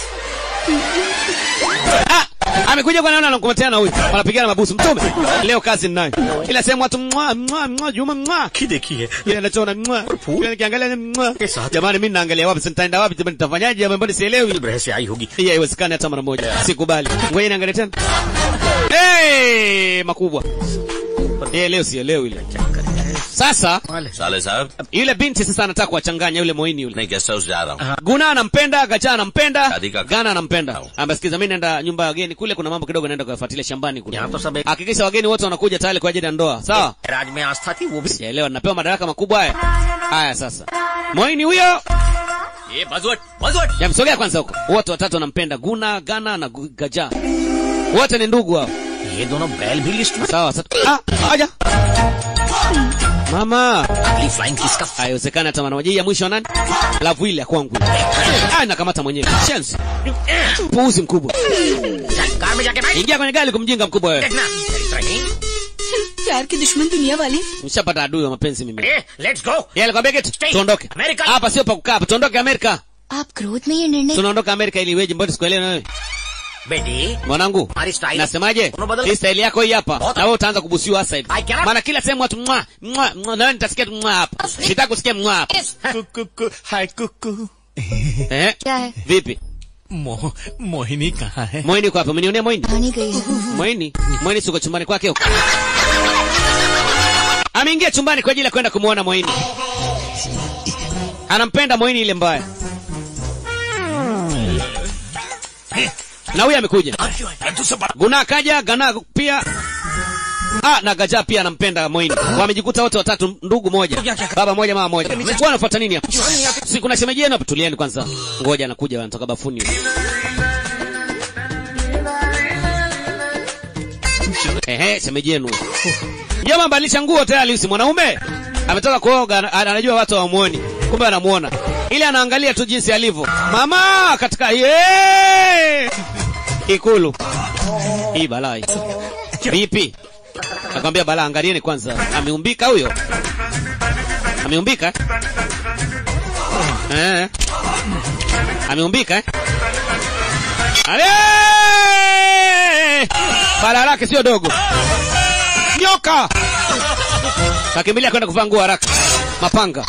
[SPEAKER 1] Ah! Amekuja kwa nani anakumbatia na huyu. Wanapigana mabusu mtume. Leo kazi ninayo. Kila sehemu watu mwa mwa mwa Juma mwa.
[SPEAKER 2] की देखी है
[SPEAKER 1] Kile anachoona mwa. Kile nikiangalia ni mwa. Jamani mimi naangalia wapi nitaenda wapi jamani nitafanyaje jamani mbona sielewi.
[SPEAKER 14] ग्रह से आई होगी
[SPEAKER 1] Hii haiwezekani hata mara moja. Sikubali. Ngoja niangalie tena. Hey, makubwa. Eh, leo sielewi ile. Sasa
[SPEAKER 3] साले साहब
[SPEAKER 1] yule binti sasa anataka kuwachanganya yule moini yule.
[SPEAKER 3] नहीं guest house जा रहा हूँ
[SPEAKER 1] Guna anampenda, Gacha anampenda,
[SPEAKER 3] Shadi ka-
[SPEAKER 1] Gana anampenda. Ambasikiza mimi naenda nyumba ya wageni kule kuna mambo kidogo naenda kuyafuatilia shambani kule.
[SPEAKER 14] यहाँ तो सब एक
[SPEAKER 1] Hakikisha wageni wote wanakuja tayari kwa ajili ya ndoa. Sawa?
[SPEAKER 14] राज में आस्था थी वो भी
[SPEAKER 1] Sielewa napewa madaraka makubwa haya. Haya sasa. Moini huyo.
[SPEAKER 6] ये बजवट बजवट
[SPEAKER 1] Yamsogea kwanza huko. Wote watatu wanampenda Guna, Gana na Gu- Gaja. Wote ni ndugu hao.
[SPEAKER 14] ये दोनों बैल भी लिस्ट में
[SPEAKER 1] Sawa sasa. Ah, aja. Mama.
[SPEAKER 14] अगली फ्लाइंग किस का
[SPEAKER 1] Haiwezekani hata mara moja. Hii ya mwisho nani? Lavu ile ya kwangu. Ah, nakamata mwenyewe. Chance. Puuzi mkubwa.
[SPEAKER 14] Car में जाके बैठ
[SPEAKER 1] Ingia kwenye gari kumjinga mkubwa wewe.
[SPEAKER 14] देखना रहीम
[SPEAKER 15] प्यार के दुश्मन दुनिया वाले
[SPEAKER 1] Nishapata adui wa mapenzi mimi.
[SPEAKER 14] अरे let's go
[SPEAKER 1] Yeye alikwambia kitu?
[SPEAKER 14] Stay.
[SPEAKER 1] Tuondoke.
[SPEAKER 14] America.
[SPEAKER 1] Hapa sio pa kukaa, hapa tuondoke Amerika.
[SPEAKER 8] आप क्रोध में ये निर्णय
[SPEAKER 1] Tunaondoka Amerika ili iweje? Mbona sikuelewi na wewe?
[SPEAKER 14] बेटी
[SPEAKER 1] Mwanangu,
[SPEAKER 14] हमारी style
[SPEAKER 1] nasemaje?
[SPEAKER 14] Unabadala-
[SPEAKER 1] Hii style yako hii hapa.
[SPEAKER 14] Bota.
[SPEAKER 1] Na wewe utaanza kubusiwa hasa hivi.
[SPEAKER 14] I cannot-
[SPEAKER 1] Maana kila sehemu watu mwa mwa mwa, na wewe nitasikia tu mwa hapa. Sitaki kusikia mwa hapa.
[SPEAKER 5] कुकु हाय कुकु
[SPEAKER 1] Eh?
[SPEAKER 8] क्या है
[SPEAKER 1] Vipi?
[SPEAKER 5] मोह मोहिनी कहाँ है
[SPEAKER 1] Moini uko hapa? Umenionea Moini?
[SPEAKER 8] कहानी गई है
[SPEAKER 1] Moini? Moini siko chumbani kwake huko. Ameingia chumbani kwa ajili ya kwenda kumuona Moini. Anampenda Moini ile mbaya. Na huyu amekuja. Guna kaja, Gana pia. Ah, na Gaja pia anampenda Moini. Wamejikuta wote watatu ndugu moja. Baba moja, mama moja. Bwana anafuata nini hapa? Si kuna shemeji yenu hapa, tulieni kwanza. Ngoja anakuja wanatoka bafuni. Ehe, shemeji yenu. Jamaa badilisha nguo tayari si mwanaume. Ametoka kuoga ana- anajua watu hawamuoni. Kumbe anamuona. Ile anaangalia tu jinsi alivyo. Mama katika ye! Ikulu. Hii balaa hii. Vipi? Nakwambia balaa angalieni kwanza. Ameumbika huyo. Ameumbika? Eh. Ameumbika eh? Ale! Balaa lake sio dogo. Nyoka! Kakimbilia kwenda kuvaa nguo haraka. Mapanga.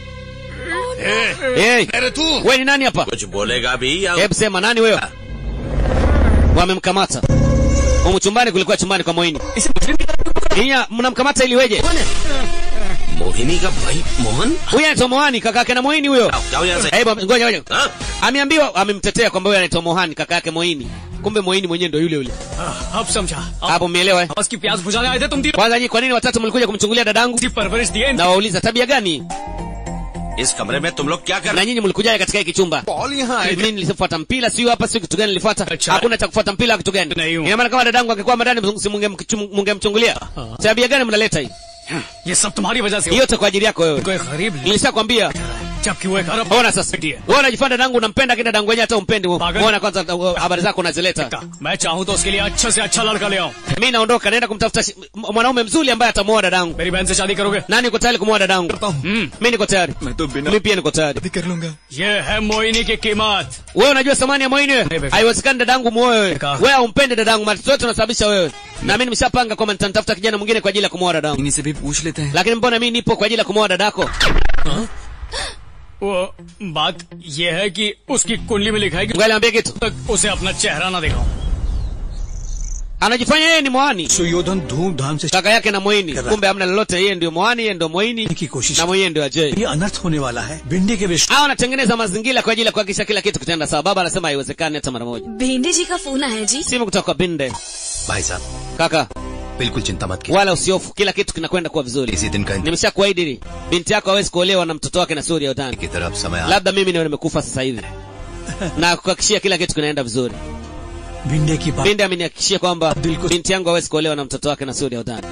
[SPEAKER 1] Hey,
[SPEAKER 3] अरे तू
[SPEAKER 1] wewe ni nani hapa?
[SPEAKER 3] कुछ बोलेगा भी या
[SPEAKER 1] Hebu sema nani wewe? Wamemkamata. Humu chumbani kulikuwa chumbani kwa Moini. Ninya mnamkamata ili weje?
[SPEAKER 3] Mohini का भाई Mohan
[SPEAKER 1] Huyu anaitwa Mohani kaka yake na Moini huyo.
[SPEAKER 3] जाओ यहाँ से
[SPEAKER 1] Hebu ngoja ngoja.
[SPEAKER 3] हाँ?
[SPEAKER 1] Ameambiwa amemtetea kwamba huyu anaitwa Mohani kaka yake Moini. Kumbe Moini mwenyewe ndio yule yule.
[SPEAKER 6] अब समझा अब
[SPEAKER 1] Hapo umeelewa eh?
[SPEAKER 6] आवाज की प्यास बुझाने आए थे तुम तीनों
[SPEAKER 1] Kwanza nyinyi kwa nini watatu mlikuja kumchungulia dadangu?
[SPEAKER 6] की परवरिश दिए
[SPEAKER 1] Na wauliza tabia gani?
[SPEAKER 3] इस कमरे में तुम लोग क्या कर
[SPEAKER 1] Na nyinyi mlikujaje katika hiki chumba?
[SPEAKER 5] Ball यहाँ आए
[SPEAKER 1] Mimi nilifuata mpira sio hapa sio kitu gani nilifuata?
[SPEAKER 6] Acha.
[SPEAKER 1] Hakuna cha kufuata mpira kitu gani?
[SPEAKER 6] नहीं हूँ।
[SPEAKER 1] Ina maana kama dadangu angekuwa ndani si munge- mungemchungulia. Tabia gani mnaleta hii?
[SPEAKER 6] ये सब तुम्हारी वजह से
[SPEAKER 1] Hii yote kwa ajili yako wewe.
[SPEAKER 6] कोई गरीब
[SPEAKER 1] Nilishakwambia
[SPEAKER 5] जबकि वो एक अरब
[SPEAKER 1] ona sasa wewe unajifanya dadangu unampenda kida dadangu wenyewe hata umpendi muona kwanza uh, habari zako unazileta
[SPEAKER 5] मैं चाहूँ तो उसके लिए अच्छा से अच्छा लड़का ले आऊँ
[SPEAKER 1] mimi naondoka naenda kumtafuta shi- m- mwanaume mzuri ambaye atamuoa dadangu
[SPEAKER 5] मेरी बहन से शादी करोगे
[SPEAKER 1] nani uko tayari kumuoa dadangu mm. mimi niko tayari mimi pia niko tayari
[SPEAKER 5] कर लूंगा ये है मोहिनी की कीमत
[SPEAKER 1] wewe unajua thamani ya moini wewe haiwezekani dadangu muoe wewe wewe haumpende dadangu matatizo yote unasababisha wewe na mimi nimeshapanga kwamba nitamtafuta kijana mwingine kwa ajili ya kumuoa dadangu
[SPEAKER 6] इन्हीं से भी पूछ लेते हैं
[SPEAKER 1] lakini mbona mimi nipo kwa ajili ya kumuoa dadako
[SPEAKER 5] वो बात ये है कि उसकी कुंडली में लिखा है कि
[SPEAKER 1] ngoja kitu
[SPEAKER 5] तक उसे अपना चेहरा ना दिखाऊं
[SPEAKER 1] anajifanya yeye ni mwani
[SPEAKER 11] Suyodhana धूमधाम से
[SPEAKER 1] kaka yake na moini kumbe hamna lolote yeye ndio mwani yeye ndio moini
[SPEAKER 11] की कोशिश
[SPEAKER 1] na mwenyewe ndio ajei
[SPEAKER 11] ये अनर्थ होने वाला है भिंडी के विष
[SPEAKER 1] hao wanatengeneza mazingira kwa ajili ya kuhakikisha kila kitu kitaenda sawa baba anasema haiwezekani hata mara moja
[SPEAKER 8] भेंडे जी का फोन आया जी
[SPEAKER 1] simu kutoka kwa binde
[SPEAKER 2] भाई साहब
[SPEAKER 1] kaka
[SPEAKER 2] बिल्कुल चिंता मत कीजिए
[SPEAKER 1] wala usiofu kila kitu kinakwenda kuwa vizuri
[SPEAKER 2] इसी दिन का
[SPEAKER 1] nimesha kuahidi binti yako hawezi kuolewa na mtoto wake na suri ya utani
[SPEAKER 2] की तरफ समय आ
[SPEAKER 1] labda mimi ndio nimekufa sasa hivi na kuhakikishia kila kitu kinaenda vizuri
[SPEAKER 11] Bhinde की बात
[SPEAKER 1] binde amenihakikishia kwamba binti yangu hawezi kuolewa na mtoto wake na suri ya utani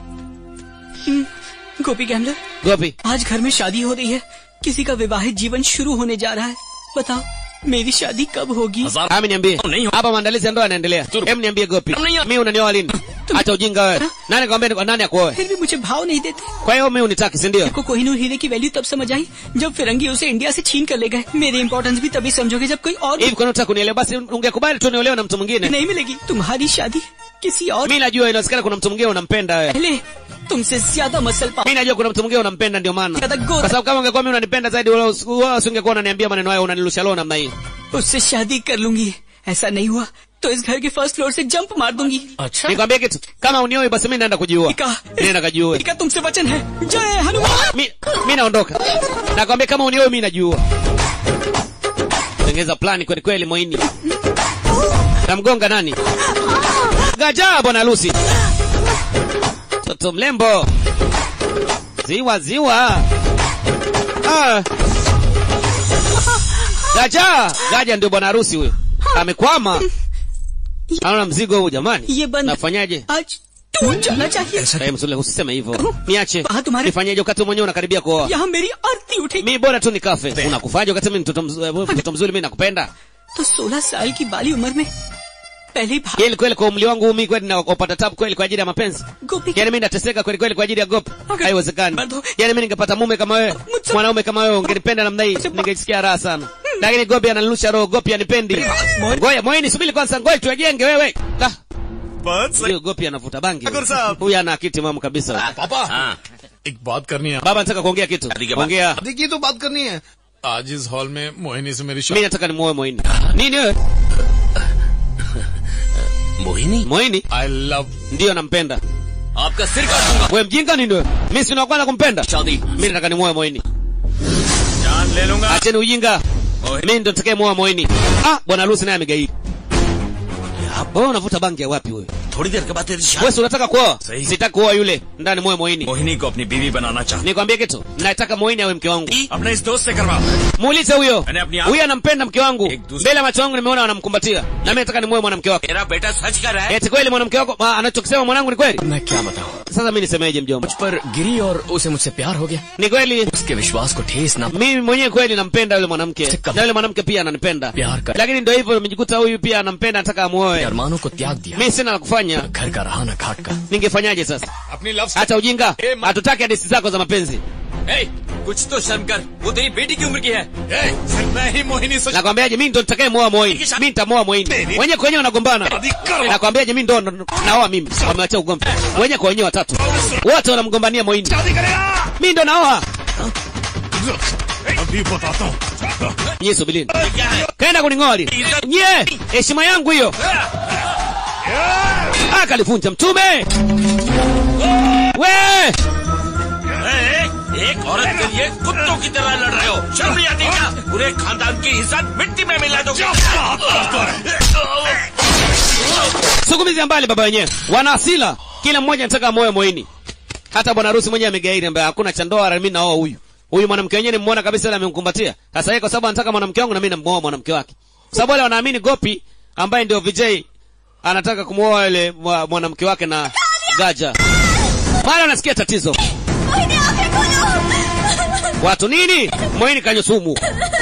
[SPEAKER 15] Gopi gambler
[SPEAKER 1] gopi
[SPEAKER 15] आज घर में शादी हो रही है किसी का विवाहित जीवन शुरू होने जा रहा है बताओ मेरी शादी कब होगी
[SPEAKER 1] ami niambie hapa maandalizi ya ndoa yanaendelea hem niambie gopi mi unanioa lini acha ujinga wewe nani kwambia nani akuoe
[SPEAKER 15] फिर भी मुझे भाव नहीं देते
[SPEAKER 1] kwa hiyo mi unitaki si ndio
[SPEAKER 15] को कोहिनूर हीरे की वैल्यू तब समझ आई जब फिरंगी उसे इंडिया से छीन कर ले गए मेरी इंपॉर्टेंस भी तभी समझोगे जब कोई और
[SPEAKER 1] hivi kwani unataka kunielewa basi ungekubali tu niolewe na mtu mwingine
[SPEAKER 15] नहीं मिलेगी तुम्हारी शादी किसी और
[SPEAKER 1] mi najua inawezekana kuna mtu mwingine unampenda wewe
[SPEAKER 15] पहले तुमसे ज्यादा मसल पा
[SPEAKER 1] mi najua kuna mtu mwingine unampenda ndio maana
[SPEAKER 15] Kada
[SPEAKER 1] kwa
[SPEAKER 15] goda
[SPEAKER 1] sababu kama ungekuwa mi unanipenda zaidi wala usi- wala usingekuwa unaniambia maneno hayo unanilusha leo namna hii
[SPEAKER 15] उससे शादी कर लूंगी ऐसा नहीं हुआ तो इस घर के फर्स्ट फ्लोर से जंप मार दूंगी
[SPEAKER 5] अच्छा
[SPEAKER 1] nikwambie kitu kama unioi basi mi naenda kujiua
[SPEAKER 15] टीका
[SPEAKER 1] nenda kajiue
[SPEAKER 15] टीका तुमसे वचन है जय Hanuman
[SPEAKER 1] mi, mi naondoka nakwambia kama unioi mi najiua tengeza plani kweli kweli moini namgonga nani gajaa bwana harusi toto mlembo ziwa ziwa ah. gaja gaja ndio bwana harusi huyo amekwama anaona mzigo huu jamani
[SPEAKER 15] ये बंद
[SPEAKER 1] nafanyaje
[SPEAKER 15] आज टूट जाना चाहिए
[SPEAKER 1] Eh, msule usiseme hivyo niache
[SPEAKER 15] हाँ तुम्हारे
[SPEAKER 1] nifanyeje wakati mwenyewe unakaribia kuoa
[SPEAKER 15] यहाँ मेरी आरती उठेगी
[SPEAKER 1] mi bora tu nikafe unakufaje wakati mimi mtoto mz- mtoto mzuri mi nakupenda
[SPEAKER 15] तो सोलह साल की बाली उम्र में पहले ही भाग
[SPEAKER 1] kweli kweli kwa umri wangu mi kweli nakupata tabu kweli kwa ajili ya mapenzi
[SPEAKER 15] गोपी
[SPEAKER 1] yaani mi nateseka kweli kweli kwa ajili ya gopi
[SPEAKER 15] Okay.
[SPEAKER 1] haiwezekani
[SPEAKER 15] Bado.
[SPEAKER 1] yaani mi ningepata mume kama wewe
[SPEAKER 15] Mutsa-
[SPEAKER 1] mwanaume kama wewe ungenipenda namna hii ningesikia raha sana lakini gopi ananilusha roho gopi anipendi ngoja moyeni subiri kwanza ngoja tuwajenge wewe Ah, huyo gopi anavuta bangi huyu ana akiti mamu kabisa
[SPEAKER 7] पापा
[SPEAKER 3] हाँ
[SPEAKER 7] एक बात करनी है
[SPEAKER 1] baba nataka kuongea kitu
[SPEAKER 3] शादी के बाद
[SPEAKER 1] ongea
[SPEAKER 7] शादी की तो बात करनी है आज इस हॉल में मोहिनी से मेरी
[SPEAKER 1] mi
[SPEAKER 7] शादी
[SPEAKER 1] nataka nimuoe moini nini wewe
[SPEAKER 3] Mohini
[SPEAKER 1] moini
[SPEAKER 7] I love
[SPEAKER 1] ndiyo nampenda
[SPEAKER 6] आपका सिर काट दूंगा
[SPEAKER 1] we mjinga nini wewe mi sina kwanza kumpenda
[SPEAKER 6] शादी
[SPEAKER 1] mi nataka nimuoe moini
[SPEAKER 5] जान ले लूंगा
[SPEAKER 1] acheni ujinga mi ndo takaye muoa moini ah bwana harusi naye amegairi wewe unavuta bangi ya wapi wewe
[SPEAKER 3] थोड़ी देर के बाद तेरी शादी
[SPEAKER 1] wewe si unataka kuoa
[SPEAKER 6] Sahihi.
[SPEAKER 1] sitaki kuoa yule ndani muoe moini
[SPEAKER 6] Mohini को अपनी बीवी बनाना चाहता
[SPEAKER 1] nikwambie kitu nataka moini awe mke wangu
[SPEAKER 6] अपने इस दोस्त से करवा
[SPEAKER 1] muulize huyo
[SPEAKER 6] मैंने अपनी आँख-
[SPEAKER 1] huyo anampenda mke wangu
[SPEAKER 6] Ek दूसरे-
[SPEAKER 1] mbele ya macho yangu nimeona wanamkumbatia na mimi nataka nimuoe mwanamke wake
[SPEAKER 3] मेरा बेटा सच कर रहा है
[SPEAKER 1] eti kweli mwanamke wako ma- anachokisema mwanangu ni kweli
[SPEAKER 6] मैं क्या बताऊं
[SPEAKER 1] sasa mi nisemeje mjomba
[SPEAKER 6] मुझ पर गिरी और उसे मुझसे प्यार हो गया
[SPEAKER 1] ni kweli
[SPEAKER 6] उसके विश्वास को ठेस ना
[SPEAKER 1] mimi mwenyewe kweli nampenda yule mwanamke
[SPEAKER 6] Sika-
[SPEAKER 1] na yule mwanamke pia ananipenda
[SPEAKER 6] प्यार कर
[SPEAKER 1] lakini ndio hivyo nimejikuta huyu pia anampenda nataka amuoe
[SPEAKER 6] अरमानों को त्याग दिया
[SPEAKER 1] mi sina la kufanya
[SPEAKER 6] घर का रहा न घाट का
[SPEAKER 1] ningefanyaje sasa
[SPEAKER 7] अपनी love
[SPEAKER 1] hata ujinga
[SPEAKER 6] Eh, ma-
[SPEAKER 1] hatutaki hadithi zako za mapenzi
[SPEAKER 6] ए, कुछ तो शर्म कर वो तेरी बेटी की उम्र की है
[SPEAKER 7] मैं ही मोहिनी से
[SPEAKER 1] nakwambiaje mi ndo nitakaye muoa moini mi nitamuoa moini wenyewe kwa wenyewe wanagombana nakwambiaje mi ndo ndo- naoa mimi wamewacha ugomvi wenyewe kwa wenyewe watatu wote wanamgombania moini mi ndo naoa
[SPEAKER 7] अभी बताता हूँ
[SPEAKER 1] nyie subilini kaenda kuning'oli nye heshima yangu hiyo akalivunja mtume we
[SPEAKER 3] ए, एक औरत के लिए कुत्तों की तरह लड़ रहे हो शर्म नहीं आती क्या पूरे खानदान की इज्जत मिट्टी में मिला दोगे
[SPEAKER 1] sukumizi mbali baba wenyewe wana asila kila mmoja anataka moyo moini hata bwana harusi mwenyewe amegairi ambaye hakuna cha ndoa mimi naoa huyu huyu mwanamke wenyewe nimeona kabisa yule amemkumbatia sasa yeye kwa sababu anataka mwanamke wangu na mimi namuoa mwanamke wake kwa sababu wale wanaamini gopi ambaye ndio VJ anataka kumuoa yule mwa- mwanamke wake na gaja mara unasikia tatizo watu nini moini kanywa sumu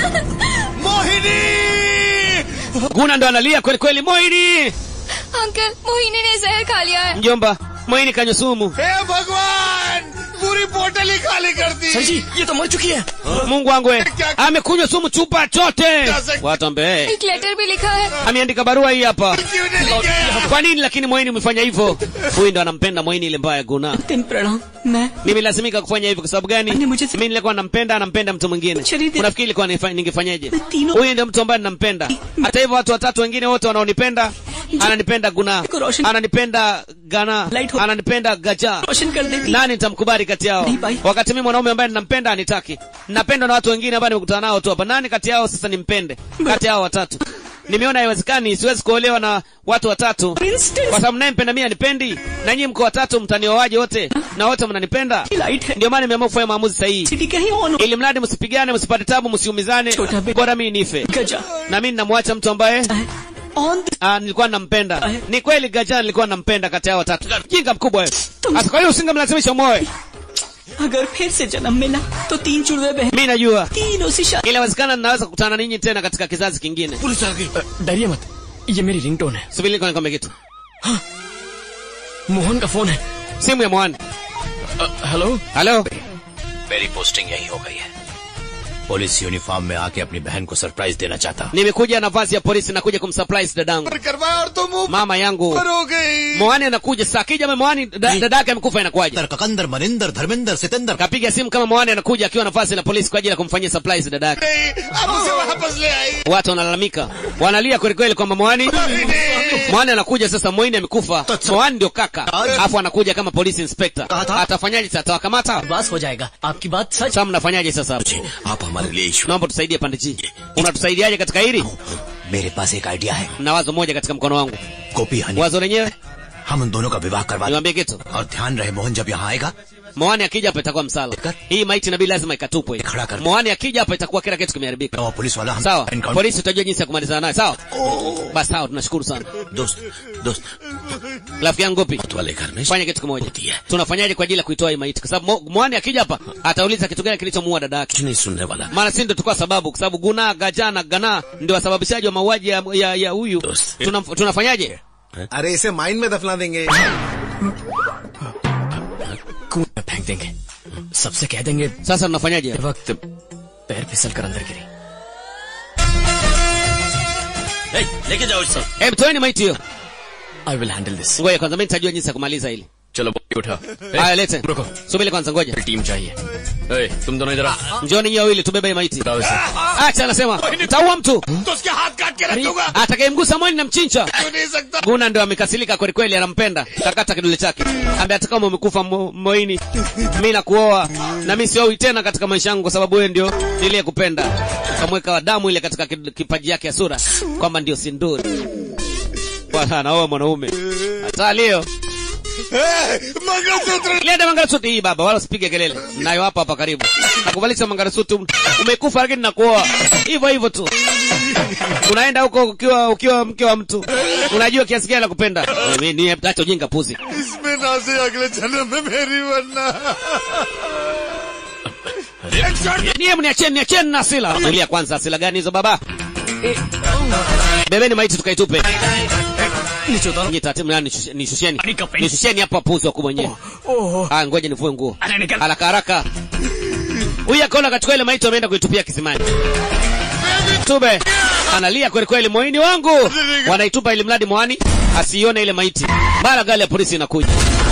[SPEAKER 1] guna ndo analia kweli kweli moini
[SPEAKER 8] uncle Mohini ने जहर खा लिया है
[SPEAKER 1] mjomba moini kanywa sumu
[SPEAKER 4] हे भगवान पूरी बोतल ही खाली कर दी
[SPEAKER 6] सर जी ये तो मर चुकी है
[SPEAKER 1] mungu wangu we amekunywa sumu chupa chote watu ambe
[SPEAKER 8] एक लेटर भी लिखा है
[SPEAKER 1] ameandika barua hii hapa kwa nini lakini moini umefanya hivyo huyu ndo anampenda moini ile mbaya guna
[SPEAKER 15] दिन प्रणाम मैं
[SPEAKER 1] nimelazimika kufanya hivyo kwa sababu gani mimi nilikuwa nampenda anampenda mtu mwingine unafikiri ilikuwa nifa- ningefanyaje huyu ndio mtu ambaye ninampenda hata hivyo watu watatu wengine wote wanaonipenda ananipenda guna ananipenda gana ananipenda gaja nani nitamkubali kati yao wakati mimi mwanaume ambaye ninampenda anitaki napendwa na watu wengine ambao nimekutana nao tu hapa nani kati yao sasa nimpende kati yao watatu nimeona haiwezekani siwezi kuolewa na watu watatu kwa sababu nayempenda mimi anipendi na nyinyi mko watatu mtanioaje wote na wote mnanipenda ndio maana nimeamua kufanya maamuzi sahihi ili mradi msipigane msipate tabu msiumizane bora mimi nife na mimi namwacha mtu ambaye Ah, nilikuwa nampenda ni kweli gajana nilikuwa nampenda kati yao watatu jinga mkubwa wewe sasa kwa hiyo usingemlazimisha moe
[SPEAKER 15] अगर फिर से जन्म मिला तो तीन जुड़वे बहन
[SPEAKER 1] mimi najua
[SPEAKER 15] तीनों से शादी
[SPEAKER 1] inawezekana ninaweza kukutana ninyi tena katika kizazi kingine
[SPEAKER 6] डरिए मत ये मेरी रिंगटोन है
[SPEAKER 1] subiri niko nikwambie kitu
[SPEAKER 6] Mohan का फोन है
[SPEAKER 1] simu ya mwani
[SPEAKER 6] hello
[SPEAKER 1] hello
[SPEAKER 12] मेरी पोस्टिंग यही हो गई है पुलिस यूनिफॉर्म में आके अपनी बहन को सरप्राइज देना चाहता हूँ
[SPEAKER 1] nimekuja nafasi ya polisi nakuja kumsurprise dadangu
[SPEAKER 4] करवाया और तुम ऊपर
[SPEAKER 1] mama yangu
[SPEAKER 4] हो गई
[SPEAKER 1] mwani anakuja saa akija mwani da- dada yake amekufa inakuwaje
[SPEAKER 2] ककंदर मनिंदर धर्मेंदर सितंदर
[SPEAKER 1] kapiga simu kama mwani anakuja akiwa nafasi na polisi kwa ajili ya kumfanyia surprise dada yake
[SPEAKER 4] अब उसे वापस ले आई
[SPEAKER 1] watu wanalalamika wanalia kweli kweli kwamba mwani mwani anakuja sasa moini amekufa mwani ndio kaka alafu anakuja kama police inspector atafanyaje sasa atawakamata
[SPEAKER 15] बस हो जाएगा आपकी बात सच
[SPEAKER 1] sasa mnafanyaje sasa hapo
[SPEAKER 12] आप हमारे लिए ईश्वर
[SPEAKER 1] naomba tusaidie pande ji unatusaidiaje katika hili
[SPEAKER 2] मेरे पास एक आइडिया है
[SPEAKER 1] na wazo moja katika mkono wangu
[SPEAKER 2] गोपी हनी
[SPEAKER 1] wazo lenyewe
[SPEAKER 2] हम उन दोनों का विवाह करवा दें।
[SPEAKER 1] niwaambie kitu
[SPEAKER 2] और ध्यान रहे मोहन जब यहाँ आएगा
[SPEAKER 1] moani akija hapa itakuwa msala hii maiti nabii lazima ikatupwe moani akija hapa itakuwa kila kitu kimeharibika
[SPEAKER 2] और पुलिस वाला हम
[SPEAKER 1] sawa
[SPEAKER 2] encounter-
[SPEAKER 1] polisi utajua jinsi ya kumalizana naye sawa basi sawa tunashukuru sana
[SPEAKER 2] दोस्त दोस्त
[SPEAKER 1] rafiki yangu gopi
[SPEAKER 12] वाले घर में
[SPEAKER 1] fanya kitu kimoja tunafanyaje kwa ajili ya kuitoa hii maiti kwa sababu Mo- mwani akija hapa atauliza kitu gani kilichomuua dada yake
[SPEAKER 12] कुछ नहीं सुनने वाला
[SPEAKER 1] maana si ndio tukua sababu kwa sababu guna gajana gana ndio wasababishaji wa mauaji ya, ya, ya huyu Tuna, tunafanyaje
[SPEAKER 13] अरे इसे माइन में दफना देंगे
[SPEAKER 6] कुएं में फेंक देंगे सबसे कह देंगे
[SPEAKER 1] sasa tunafanyaje
[SPEAKER 6] वक्त पैर फिसल कर अंदर गिरी
[SPEAKER 3] ए, लेके जाओ इससे
[SPEAKER 1] hebu toeni maiti hiyo
[SPEAKER 6] I will handle this
[SPEAKER 1] ngoja kwanza mimi nitajua jinsi ya kumaliza hili
[SPEAKER 6] चलो बॉडी उठा
[SPEAKER 1] haya lete
[SPEAKER 6] रुको
[SPEAKER 1] subiri kwanza ngoja
[SPEAKER 6] टीम चाहिए ए, तुम दोनों इधर आओ
[SPEAKER 1] njoni nyie wawili tubebe hii maiti
[SPEAKER 6] उठाओ इसे
[SPEAKER 1] acha anasema mtaua mtu
[SPEAKER 4] तो उसके हाथ काट के रख दूंगा
[SPEAKER 1] atakayemgusa mwani na mchincha
[SPEAKER 4] क्यों नहीं सकता
[SPEAKER 1] guna ndio amekasirika kweli kweli anampenda takata kidole chake ambaye hata kama umekufa mo, moini mi nakuoa na mi siowi tena katika maisha yangu kwa sababu wewe ndio niliyekupenda ukamweka damu ile katika ki- kipaji yake ya sura kwamba ndio sinduri bwana anaoa mwanaume hata leo leta mangarasuti hii baba wala usipige kelele nayo hapa hapa karibu nakuvalisha mangarasuti umekufa lakini nakuoa hivyo hivyo tu unaenda huko ukiwa ukiwa mke wa mtu unajua kiasi gani la kupenda Wewe, ni acha ujinga puzi
[SPEAKER 4] इसमें ना से अगले जन्म में मेरी बनना
[SPEAKER 1] niye mniacheni niacheni na asila tulia kwanza asila gani hizo baba bebeni maiti tukaitupe Nyie taratibu, nani, nishushe- nishusheni nishusheni hapa puzi wakubwa wenyewe ah ngoja nivue nguo haraka haraka huyu akaona akachukua ile maiti ameenda kuitupia kisimani tube analia kweli kweli moini wangu wanaitupa ili mradi mwani asiione ile maiti mara gari ya polisi inakuja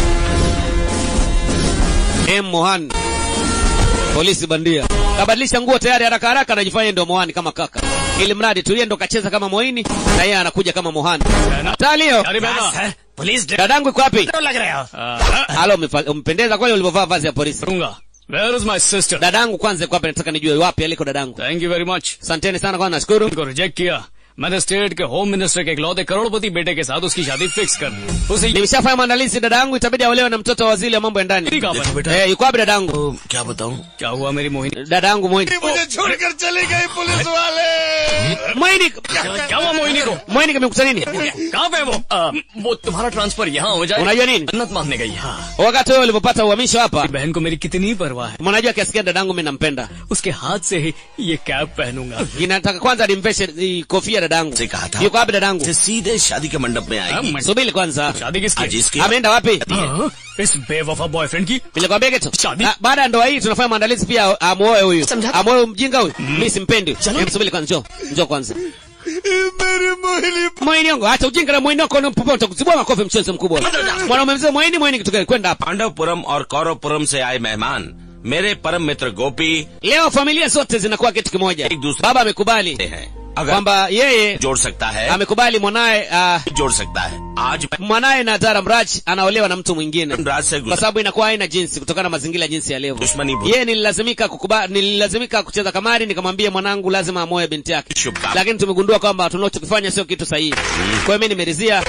[SPEAKER 1] M Mohan polisi bandia kabadilisha nguo tayari haraka haraka anajifanya ndio Mohani kama kaka ili mradi tulie ndo kacheza kama Moini na yeye anakuja kama Mohani talio
[SPEAKER 5] police
[SPEAKER 1] dadangu iko wapi
[SPEAKER 5] लग रहे हो
[SPEAKER 1] halo umefa- umependeza kweli ulivyovaa vazi ya polisi
[SPEAKER 6] Where is my sister?
[SPEAKER 1] dadangu kwanza iko wapi nataka nijue wapi aliko dadangu
[SPEAKER 6] Thank you very much.
[SPEAKER 1] asanteni sana kwanza nashukuru
[SPEAKER 6] को reject किया
[SPEAKER 5] मैंने स्टेट के home minister के इकलौते करोड़पति बेटे के साथ उसकी शादी फिक्स कर दी उसे
[SPEAKER 1] nimeshafanya maandalizi dada yangu itabidi aolewe na mtoto wa waziri wa mambo ya ndani
[SPEAKER 5] देखो बेटा।
[SPEAKER 1] eh, yuko wapi dada yangu
[SPEAKER 5] क्या बताऊं क्या हुआ मेरी मोहिनी
[SPEAKER 1] dada yangu moini
[SPEAKER 4] मुझे छोड़कर चली गई पुलिस वाले
[SPEAKER 1] moini
[SPEAKER 5] क्या हुआ मोहिनी को
[SPEAKER 1] moini kimekuta nini
[SPEAKER 5] कहाँ पे है वो आ, वो तुम्हारा ट्रांसफर यहाँ हो जाए
[SPEAKER 1] unajua nini
[SPEAKER 5] जन्नत मांगने गई हाँ
[SPEAKER 1] wakati wewe ulipopata uhamisho hapa
[SPEAKER 5] बहन को मेरी कितनी परवाह है
[SPEAKER 1] mnajua kiasi gani dadangu mimi nampenda
[SPEAKER 5] उसके हाथ से ही ये कैप पहनूंगा
[SPEAKER 1] inataka kwanza nimveshe hii kofia dadangu
[SPEAKER 3] से कहा था
[SPEAKER 1] yuko wapi dadangu
[SPEAKER 3] से सीधे शादी के मंडप में आएगी
[SPEAKER 1] subiri kwanza
[SPEAKER 5] शादी किसकी
[SPEAKER 3] आज इसकी
[SPEAKER 1] ameenda wapi
[SPEAKER 5] हाँ, इस बेवफा बॉयफ्रेंड की
[SPEAKER 1] nilikwambia kitu
[SPEAKER 5] शादी
[SPEAKER 1] Ah, baada ya ndoa hii tunafanya maandalizi pia amuoe huyu amuoe mjinga huyu mimi simpendi Hem, subiri kwanza njoo njoo kwanza
[SPEAKER 4] मेरी Mohini
[SPEAKER 1] Mwaini yangu acha ujinga na mwaini wako popote kuzibua makofi mchezo mkubwa. Mwanaume mzee mwaini mwaini kitu gani kwenda hapa.
[SPEAKER 3] पांडवपुरम और कौरवपुरम से आए मेहमान मेरे परम मित्र गोपी
[SPEAKER 1] Leo familia zote zinakuwa kitu kimoja.
[SPEAKER 3] एक दूसरे
[SPEAKER 1] Baba amekubali
[SPEAKER 3] हैं अगर
[SPEAKER 1] kwamba yeye
[SPEAKER 3] जोड़ सकता है
[SPEAKER 1] amekubali mwanaye uh,
[SPEAKER 3] जोड़ सकता है आज मैं
[SPEAKER 1] mwanaye na Dara Mraj anaolewa na mtu mwingine
[SPEAKER 3] राज से
[SPEAKER 1] kwa
[SPEAKER 3] गुजर
[SPEAKER 1] sababu inakuwa haina jinsi kutokana na mazingira jinsi yalivyo.
[SPEAKER 3] दुश्मनी भूल
[SPEAKER 1] Yeye nililazimika kukubali, nililazimika kucheza kamari, nikamwambia mwanangu lazima amoe binti yake,
[SPEAKER 3] शुभकामना
[SPEAKER 1] lakini tumegundua kwamba tunachokifanya sio kitu sahihi. Kwa hiyo mimi nimeridhia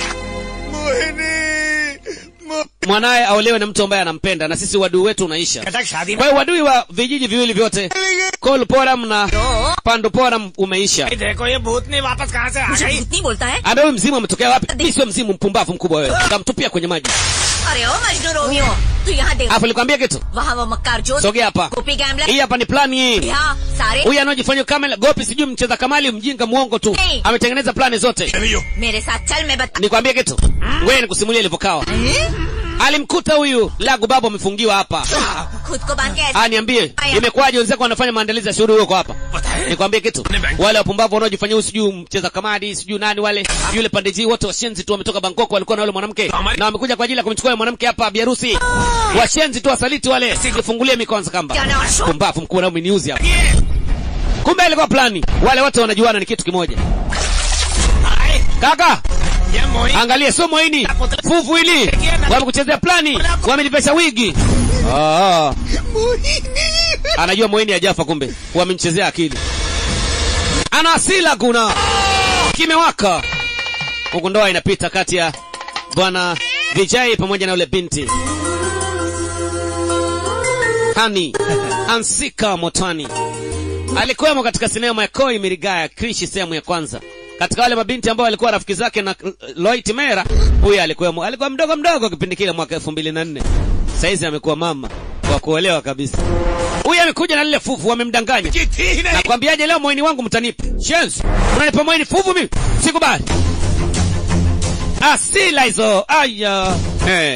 [SPEAKER 1] mwanaye aolewe na mtu ambaye anampenda, na sisi uadui wetu unaisha.
[SPEAKER 14] Cuttack शादी
[SPEAKER 1] Kwa hiyo uadui wa vijiji viwili vyote Kolporam na Panduporam umeisha.
[SPEAKER 14] में देखो ये भूतनी वापस कहाँ से आ
[SPEAKER 9] मुझे
[SPEAKER 14] गई
[SPEAKER 9] भूतनी बोलता है
[SPEAKER 1] Ambaye huyu mzimu ametokea wapi? Mimi sio mzimu, mpumbavu mkubwa wewe. Kamtupia kwenye maji.
[SPEAKER 9] अरे ओ मजनू रोमियो तू यहाँ देख
[SPEAKER 1] Hapo nilikwambia kitu.
[SPEAKER 9] वहाँ वो मक्कार जो
[SPEAKER 1] Sogea hapa.
[SPEAKER 9] Gopi gambler
[SPEAKER 1] Hii hapa ni plani hii.
[SPEAKER 9] यहाँ सारे
[SPEAKER 1] Huyu anaojifanya kama gopi sijui mcheza kamali mjinga muongo tu.
[SPEAKER 9] Hey.
[SPEAKER 1] Ametengeneza plani zote.
[SPEAKER 9] मेरे साथ चल मैं बता
[SPEAKER 1] Nikwambie kitu. Wewe nikusimulia ilivyokawa. Alimkuta huyu Lagu Babu amefungiwa hapa.
[SPEAKER 9] खुद को बांध के ऐसे
[SPEAKER 1] Ah, niambie imekuwaje wenzako wanafanya maandalizi ya shughuli huko hapa? Nikwambie kitu. Wale wapumbavu wanaojifanya huyu sijui mcheza kamari, sijui nani wale, yule pandeji wote washenzi tu wametoka Bangkok walikuwa na yule mwanamke na wamekuja kwa ajili ya kumchukua yule mwanamke hapa biharusi. Washenzi tu wasaliti wale. Sijifungulie mikono kamba. Pumbavu mkubwa na umeniuzi hapa. Kumbe ilikuwa plani. Wale wote wanajuana ni kitu kimoja. Kaka,
[SPEAKER 14] ये Mohini
[SPEAKER 1] angalia sio mwaini. Fuvu hili. Wamekuchezea plani. Wamenipesha wigi. Ah. Anajua mwaini hajafa kumbe. Wamemchezea akili. Ana asila kuna. Kimewaka. Huku ndoa inapita kati ya bwana Vijay pamoja na yule binti. Hani Ansika Motani alikuwemo katika sinema ya Koi Mirigaya Krishi sehemu ya kwanza. Katika wale mabinti ambao walikuwa rafiki zake na Loit Mera, huyu alikuwemo. Alikuwa mdogo mdogo kipindi kile mwaka 2004. Saizi amekuwa mama wa kuolewa kabisa. Huyu amekuja na lile fufu wamemdanganya. Nakwambiaje leo moini wangu mtanipa. Shenzi, unanipa moini fufu mimi? Sikubali. Asila hizo. Aya. Hey.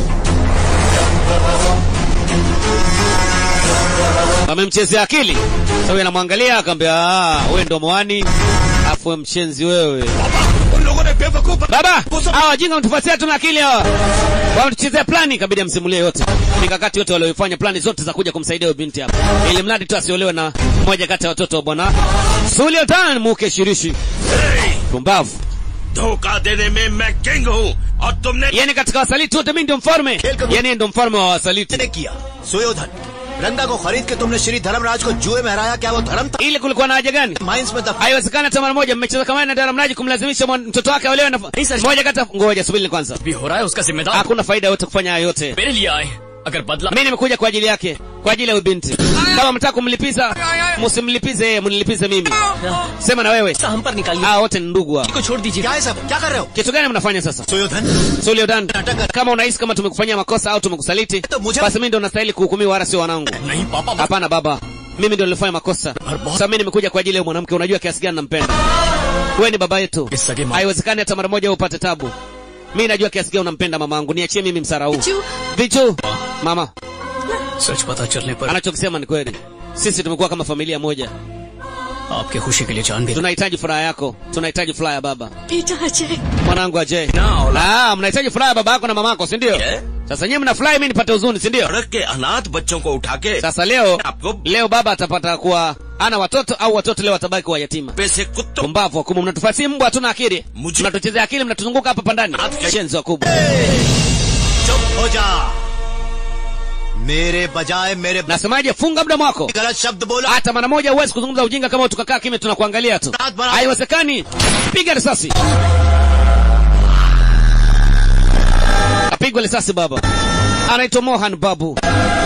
[SPEAKER 1] Amemchezea akili. Sasa huyu anamwangalia akamwambia, "Ah, wewe ndo mwani." Afu wewe mshenzi wewe. Baba, hawa wajinga wanatufuatia tuna akili hawa. Wanatuchezea plani ikabidi amsimulie yote. Mikakati yote walioifanya plani zote za kuja kumsaidia huyo binti hapa. Ili mradi tu asiolewe na mmoja kati ya watoto wa bwana Sultan Muke Shirishi. Pumbavu.
[SPEAKER 3] धोखा देने में मैं किंग हूँ और तुमने
[SPEAKER 1] Yaani katika wasaliti wote mimi ndio mfalme. Yaani ndio mfalme wa wasaliti.
[SPEAKER 2] ने किया सुयोधन रंगा को खरीद के तुमने श्री धर्मराज को जुए में हराया क्या वो धर्म था
[SPEAKER 1] Ile kulikuwa na haja gani?
[SPEAKER 2] Mines में दफा
[SPEAKER 1] Haiwezekani hata mara moja mmecheza kama na Dara Mlaji kumlazimisha mwan- mtoto wake aolewe na moja kati ya ngoja subiri kwanza.
[SPEAKER 5] भी हो रहा है उसका जिम्मेदार
[SPEAKER 1] Hakuna faida yote kufanya hayo yote.
[SPEAKER 5] मेरे लिए आए अगर बदला
[SPEAKER 1] Mimi nimekuja kwa ajili yake, kwa ajili ya huyu binti. Kama mtaka kumlipiza, msimlipize yeye, mnilipize mimi. Sema na wewe.
[SPEAKER 15] हम पर निकालिए
[SPEAKER 1] Ah, wote ni ndugu hao.
[SPEAKER 15] को छोड़ दीजिए
[SPEAKER 2] क्या है सब क्या कर रहे हो
[SPEAKER 1] Kitu gani mnafanya sasa?
[SPEAKER 2] Suyodhana
[SPEAKER 1] Suliodan, kama unahisi kama tumekufanyia makosa au tumekusaliti, basi mimi ndio nastahili kuhukumiwa wala sio wanangu.
[SPEAKER 5] नहीं पापा बस
[SPEAKER 1] Hapana baba, mimi ndio nilifanya makosa. Sasa mimi nimekuja kwa ajili ya mwanamke, unajua kiasi gani nampenda. Wewe ni baba yetu.
[SPEAKER 5] इस सगे माँ
[SPEAKER 1] Haiwezekani hata mara moja wewe upate tabu. Mimi najua kiasi gani unampenda mamangu, niachie mimi msara huu.
[SPEAKER 8] Vichu.
[SPEAKER 1] Vichu, mama,
[SPEAKER 5] सच पता चलने पर
[SPEAKER 1] anachokisema ni kweli. Sisi tumekuwa kama familia moja.
[SPEAKER 5] आपके खुशी के लिए जान भी
[SPEAKER 1] Tunahitaji furaha yako, tunahitaji furaha ya baba.
[SPEAKER 8] बेटा अजय
[SPEAKER 1] Mwanangu Ajay.
[SPEAKER 3] ना औलाद
[SPEAKER 1] Ah, mnahitaji furaha ya baba yako na mamako, si ndio?
[SPEAKER 3] है
[SPEAKER 1] Sasa nyinyi mnafurahi, mimi nipate huzuni, si ndio?
[SPEAKER 3] सड़क के अनाथ बच्चों को उठा के
[SPEAKER 1] Sasa leo
[SPEAKER 3] आपको
[SPEAKER 1] leo baba atapata kuwa ana watoto au watoto leo watabaki kuwa yatima.
[SPEAKER 3] पैसे कुत्तों
[SPEAKER 1] Pumbavu wakubwa, mnatufasia mbwa, hatuna akili.
[SPEAKER 3] Muji-
[SPEAKER 1] Mnatuchezea akili, mnatuzunguka hapa pandani.
[SPEAKER 3] Ati-
[SPEAKER 1] Shenzi wakubwa.
[SPEAKER 2] चुप हो जा मेरे बजाय मेरे
[SPEAKER 1] nasemaje funga mdomo wako
[SPEAKER 2] गलत शब्द बोला
[SPEAKER 1] hata mara moja huwezi kuzungumza ujinga kama tukakaa kimya tunakuangalia tu haiwezekani piga risasi apigwa risasi baba anaitwa mohan babu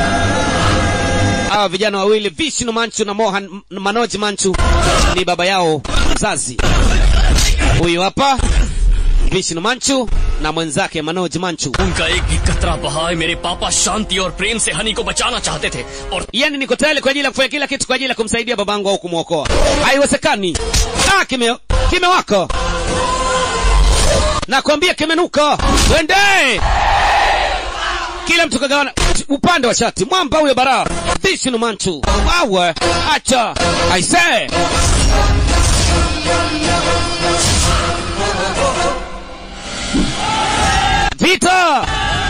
[SPEAKER 1] hawa vijana wawili vishnu manchu na mohan M- manoj manchu ni baba yao mzazi huyu hapa vishnu manchu na mwenzake manoj manchu
[SPEAKER 6] उनका एक भी कतरा बहाए मेरे पापा शांति और प्रेम से हनी को बचाना चाहते थे और
[SPEAKER 1] yani niko tayari kwa ajili ya kufanya kila kitu kwa ajili ya kumsaidia babangu au kumwokoa haiwezekani ah, kime kimewaka nakwambia kimenuka twende kila mtu kagawana upande wa shati mwamba huyo bara vishnu manchu wawe acha aisee vita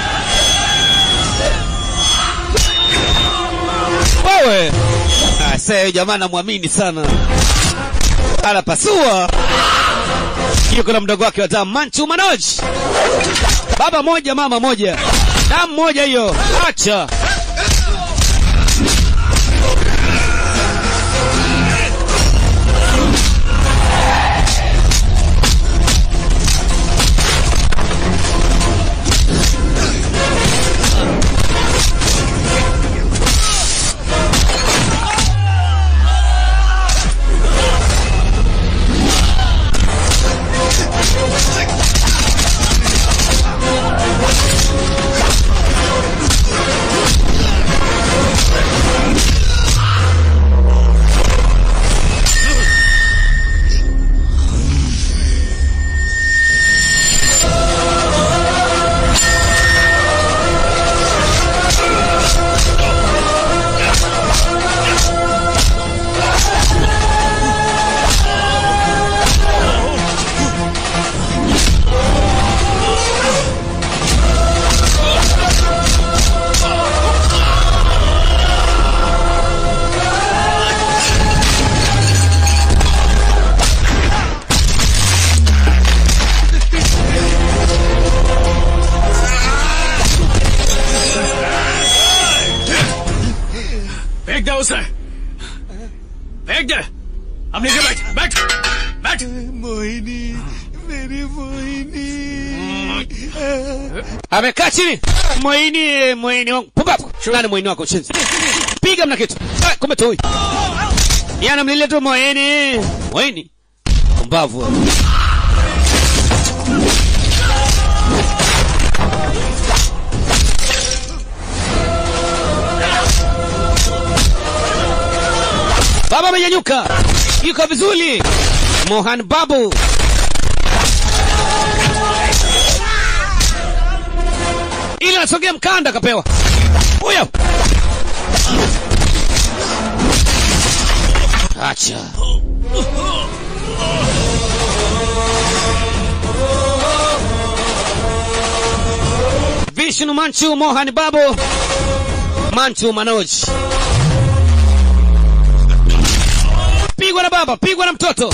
[SPEAKER 1] wewe aisee jamaa namwamini sana anapasua yuko na mdogo wake wa damu manchu manoj baba moja mama moja damu moja hiyo acha
[SPEAKER 5] फेंक दे उसे फेंक दे अब नीचे बैठ बैठ बैठ मोहिनी मेरी Mohini
[SPEAKER 1] amekaa chini mwaini mwaini wangu pumbavu nani mwaini wako shenzi piga mna kitu Ah, kumbe tu huyu yana mlile tu mwaini mwaini pumbavu baba amenyanyuka yuko vizuri mohan babu ili anasogea mkanda akapewa huyo acha vishnu manchu mohan babu manchu manoj pigwa na baba pigwa na mtoto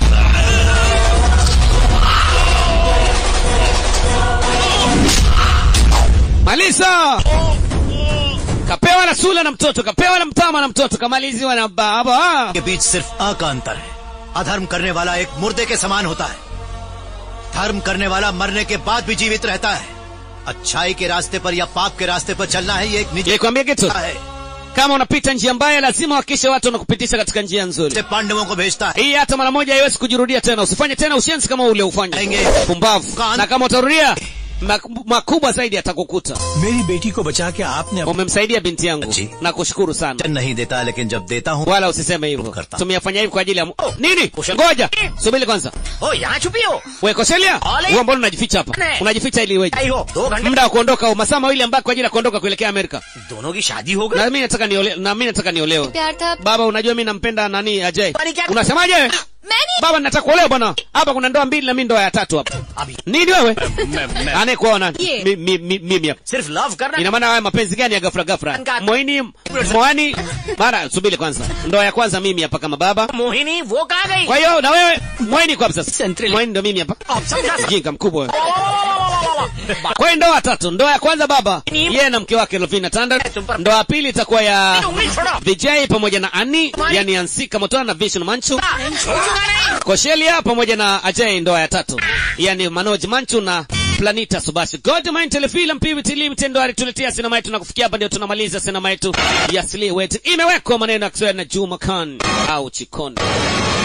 [SPEAKER 1] malisa kapewa na sula na mtoto kapewa na mtama na mtoto kamaliziwa na baba
[SPEAKER 2] के बीच सिर्फ अ का अंतर है अधर्म करने वाला एक मुर्दे के समान होता है धर्म करने वाला मरने के बाद भी जीवित रहता है अच्छाई के रास्ते पर या पाप के रास्ते पर चलना है ये एक निजी
[SPEAKER 1] nikwambia kitu
[SPEAKER 2] है
[SPEAKER 1] kama unapita njia mbaya lazima uhakikishe watu wanakupitisha katika njia nzuri
[SPEAKER 2] से पांडवों को भेजता है
[SPEAKER 1] hii hata mara moja haiwezi kujirudia tena usifanye tena ushenzi kama ule ufanye pumbavu na kama utarudia mak- makubwa zaidi atakukuta
[SPEAKER 16] मेरी बेटी को बचा के आपने
[SPEAKER 1] umemsaidia binti yangu na kushukuru sana
[SPEAKER 2] नहीं देता लेकिन जब देता हूँ
[SPEAKER 1] wala usiseme hivyo tumeyafanya hivi kwa ajili ya mu- nini ngoja subiri kwanza
[SPEAKER 14] ओ यहाँ छुपी हो
[SPEAKER 1] we koselia
[SPEAKER 14] Ole.
[SPEAKER 1] huo mbona unajificha hapa
[SPEAKER 14] Ne.
[SPEAKER 1] unajificha ili iweje
[SPEAKER 14] आई हो दो घंटे
[SPEAKER 1] muda wa kuondoka au masaa mawili ambayo kwa ajili ya kuondoka kuelekea amerika
[SPEAKER 14] दोनों की शादी हो गई
[SPEAKER 1] na mimi nataka niole, na mimi nataka niolewe
[SPEAKER 8] प्यार था
[SPEAKER 1] baba unajua mimi nampenda nani ajay
[SPEAKER 14] Kwani क्या-
[SPEAKER 1] unasemaje baba nataka kuolewa bwana hapa kuna ndoa mbili na mimi ndoa ya tatu hapa nini wewe anayekuoa nani
[SPEAKER 8] Ye.
[SPEAKER 1] Mi- mi- mi- mimi hapa
[SPEAKER 14] सिर्फ love करना
[SPEAKER 1] ina maana haya mapenzi gani ya ghafla ghafla
[SPEAKER 14] Nga-
[SPEAKER 1] moini moani mara subiri kwanza ndoa ya kwanza mimi hapa kama baba
[SPEAKER 14] Mohini वो कहाँ गई
[SPEAKER 1] kwa hiyo na wewe moini kwa hapa sasa
[SPEAKER 15] Central.
[SPEAKER 1] moini ndo mimi hapa
[SPEAKER 14] अब समझा
[SPEAKER 1] jinga mkubwa wewe. kwa hiyo ndoa tatu ndoa ya kwanza baba yeye na mke wake lovina tanda ndoa ya pili itakuwa ya vijay pamoja na ani yani ansika motona na vishnu manchu koshelia pamoja na ajay ndoa ya tatu yani manoj manchu na planita subasi godmind telefilm pvt limited ndo alituletea sinema yetu na kufikia hapa ndio tunamaliza sinema yetu ya sliwet imewekwa maneno ya kiswahili na juma khan au chikondo